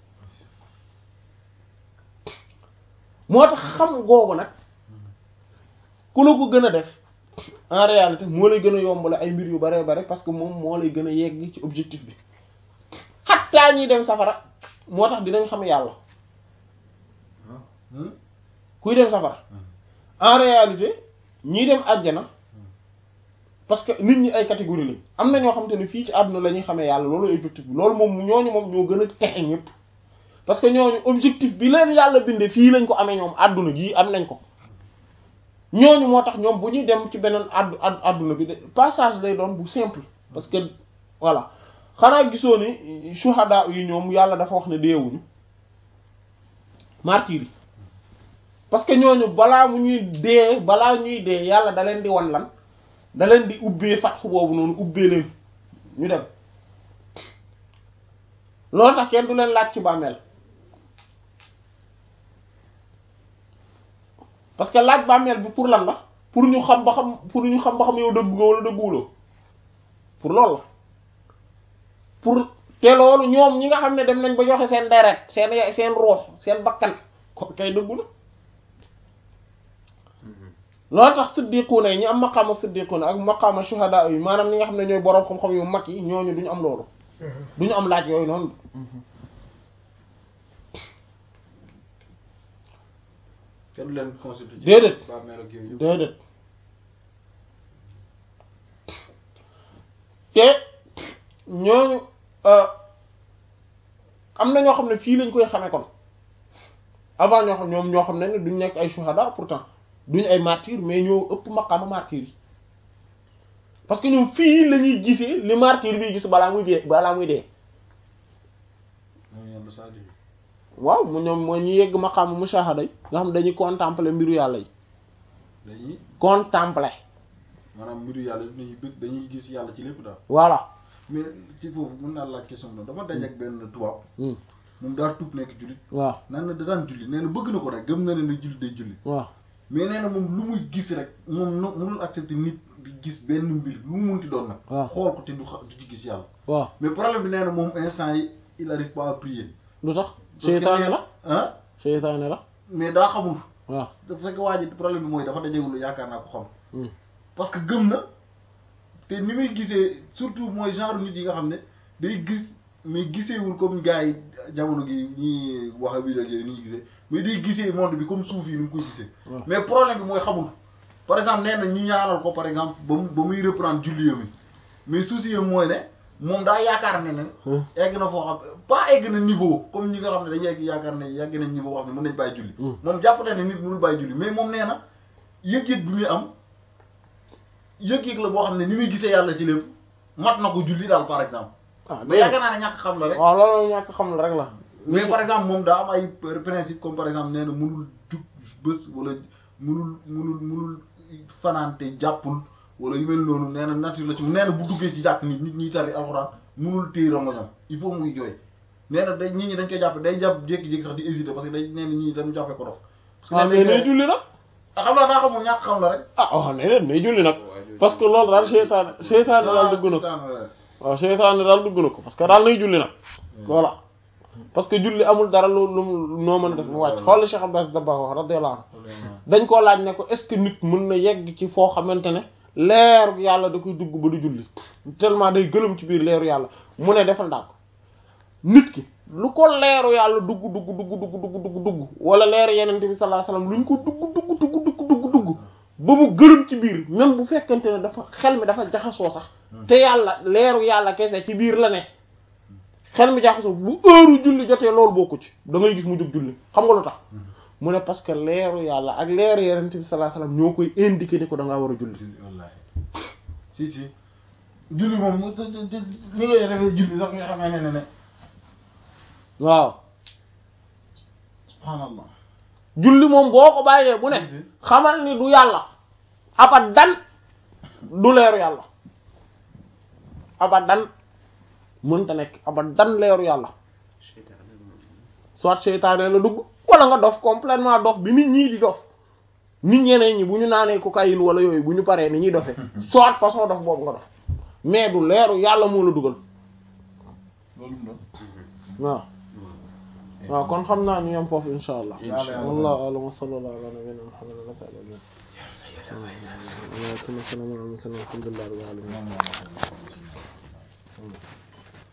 [SPEAKER 1] moo tax xam googu nag ku la ko gën a def en réalité moo lay gën a yombale ay mbir yu bare bare parce que moom moo lay gën a yegg ci objectif bi xattaa ñiy dem safara moo tax dinañ xam yàlla kuy dem safara en réalité ñiy dem àjjana parce que nit ñi ay catégorie lañ am na ñoo xamante ne fii ci àdduna la ñuy xamee yàlla loolu objectif bi loolu moom ñooñu moom ñoo gën a texe ñëpp parce que ñooñu objectif bi leen yàlla binde fii lañ ko amee ñoom àdduna gii am nañ ko ñooñu moo tax ñoom bu ñuy dem ci beneen addu àdduna bi de passage lay doon bu simple parce que voilà xanaa gisoo ni shuhada yi ñoom yàlla dafa wax ne deewuñu martyr yi parce que ñooñu balaa mu ñuy dee balaa ñuy dee yàlla da leen di wan lan da leen di ubbee fatxu boobu noonu ubbee leen ñu dem loolu tax kenn du leen laaj ci bàmmeel parce que laaj bàmmeel bi pour lan la pour ñu xam ba xam pour ñu xam ba xam yow dëggu nga wala dëgguwuloo pour loolu la pour te loolu ñoom ñi nga xam ne dem nañ ba joxe seen deret seen seen ruux seen bakkan ko kay dëggu na loolu tax siddiquuna yi ñu am maqaama siddiquuna ak maqaama shuhada yi maanaam ñi nga xam ne ñooy boroom xam-xam yu mag yi ñooñu duñu am loolu duñu am laaj yooyu noonu
[SPEAKER 5] kenn du leen consulté ci
[SPEAKER 1] déedéet
[SPEAKER 5] bàmmeel ak yooyu yëpp.
[SPEAKER 1] déedéet te ñooñu am na ñoo xam ne fii lañ koy xamee kon avant ñoo xam ñoom ñoo xam ne ne duñ nekk ay shuhada pourtant duñ ay martyr mais ñoo ëpp maqaama martyr yi parce que ñoom fii la ñuy gisee li martyr bi gis balaa muy dee balaa muy dee
[SPEAKER 5] ñooñu yàlla saa di
[SPEAKER 1] waaw mu ñoom mooy ñu yegg maqaama mushahada yi nga xam dañuy contempler mbiru yàlla yi
[SPEAKER 5] dañuy
[SPEAKER 1] contempler
[SPEAKER 5] maanaam mbiru yàlla dañuy bëgg dañuy gis yàlla ci lépp daal
[SPEAKER 1] voilà
[SPEAKER 5] mais ci foofu mën naa laaj question bi dama daje ak benn tubaab
[SPEAKER 1] Hmm.
[SPEAKER 5] moom daa tuub nekk jullit
[SPEAKER 1] waaw
[SPEAKER 5] naan na da daan julli nee na bëgg na ko rek gëm na ne ne julli day julli
[SPEAKER 1] waaw
[SPEAKER 5] mais nee na moom lu muy gis rek moom no mënul accepter nit di gis benn mbir lu mu munti doon nag
[SPEAKER 1] waaw.
[SPEAKER 5] xool ko te du xa du ci gis yàlla
[SPEAKER 1] waaw
[SPEAKER 5] mais problème bi nee na moom instant yi il arrive pas à prier
[SPEAKER 1] lu tax
[SPEAKER 5] Parce que
[SPEAKER 1] seytaane
[SPEAKER 5] nee-
[SPEAKER 1] la
[SPEAKER 5] ah
[SPEAKER 1] seytaane la
[SPEAKER 5] mais daa xamul
[SPEAKER 1] waaw
[SPEAKER 5] dafa fekk waa ji problème bi mooy dafa dajewul yaakaar naa ko xam
[SPEAKER 1] Hmm.
[SPEAKER 5] parce que gëm na te ni muy gisee surtout mooy genre nit yi nga xam ne day gis mais giseewul comme gars yi jamono gi ñi wax a bii ak yooyu ni ñuy gisee mais day gisee monde bi comme suuf yi ni mu koy gisee
[SPEAKER 1] waaw.
[SPEAKER 5] mais problème bi mooy xamul par exemple nee na ñi ñaanal ko par exemple ba mu ba muy reprendre julli mi mais souci yam mooy ne moom daa yaakaar ne ne
[SPEAKER 1] Hmm.
[SPEAKER 5] egg na foo xam pas egg na niveau comme ñi nga xam ne dañuy egg yaakaar ne yegg nañ niveau boo xam ne mën nañ bàyyi julli
[SPEAKER 1] Hmm.
[SPEAKER 5] moom jàpp na ne nit mënul bàyyi julli mais moom nee na yëg-yëg bi muy am yëg-yëg la boo xam ne ni muy gisee yàlla ci lépp mat na ko julli daal par exemple
[SPEAKER 1] ah
[SPEAKER 5] mais yaakaar naa ne ñàkk xam la rek
[SPEAKER 1] waaw loolu ñàkk xam la rek la
[SPEAKER 5] mais par exemple moom daa am ay principe comme par exemple nee na mënul jug bés wala mënul mënul mënul fanaante jàppul wala yu mel noonu nee na nature la ci nee na bu duggee ci jàkk nit nit ñiy tari alxuraan mënul téye rongoñam il faut muy jooy nee na day nit ñi dañ koy jàpp day jàpp jékki-jékki sax di hésiter parce que day nee na ñii dañu jàppee ko dof parce que
[SPEAKER 1] waaw mais
[SPEAKER 5] nee
[SPEAKER 1] nay
[SPEAKER 5] na
[SPEAKER 1] julli nag
[SPEAKER 5] ah xam naa daa xamul ñàkk xam la rek
[SPEAKER 1] ah waaw nee leen nay julli nag parce que loolu daal seytaane seytaane daal dugg na ko waaw seytaane daal dugg na ko parce que daal nay julli nag voilà parce que julli amul dara lu lu mu noo mën a def mu wàcc xool Cheikh Abdou Aziz Dabakh wax radiyallahu anhu dañ koo laaj ne ko est-ce que nit mën na yegg ci foo xamante ne leeru yàlla da koy dugg ba du julli tellement day gëlëm ci biir leeru yàlla mu ne defal ndànk nit ki lu ko leeru yàlla dugg dugg dugg dugg dugg dugg dugg wala leeru yenente bi sallallahu alayhi wasallam lu ñu ko dugg dugg dugg dugg dugg dugg ba mu gëlëm ci biir même bu fekkente ne dafa xel mi dafa jaxasoo sax te yàlla leeru yàlla kese ci biir la ne xel mi jaxasoo bu heure julli jotee loolu bokku ci da ngay gis mu jóg julli xam nga lu tax mu ne parce que leeru yàlla ak leeru yenente bi sallallahu alayhi wasallam ñoo koy indiquer ni ko da ngaa war a julli
[SPEAKER 5] wallaahi si si julli moom mu te- te- te- li ngay defee julli sax nga xamee ne ne ne
[SPEAKER 1] waaw
[SPEAKER 5] subhanallah
[SPEAKER 1] julli moom boo ko bàyyee bu ne
[SPEAKER 5] Si, si.
[SPEAKER 1] xamal ni du yàlla abadan du leeru yàlla abadan mënta nekk abadan leeru yàlla soit seytaane la dugg wala nga dof complètement dof bi nit ñii di dof nit ñeneen ñi bu ñu naanee cocaïne wala yooyu bu ñu paree ni ñuy dofee soit façon dof boobu nga dof mais du leeru yàlla moo la dugal
[SPEAKER 3] loolu mu doon.
[SPEAKER 1] waaw waaw kon xam naa ñu yem foofu insha allah
[SPEAKER 5] Insha Allah.
[SPEAKER 1] wallahu a'lam wa sallallahu ala nabiyyina muhammad wa ala alihi wa sahbihi alhamdulillahi rabbil alamin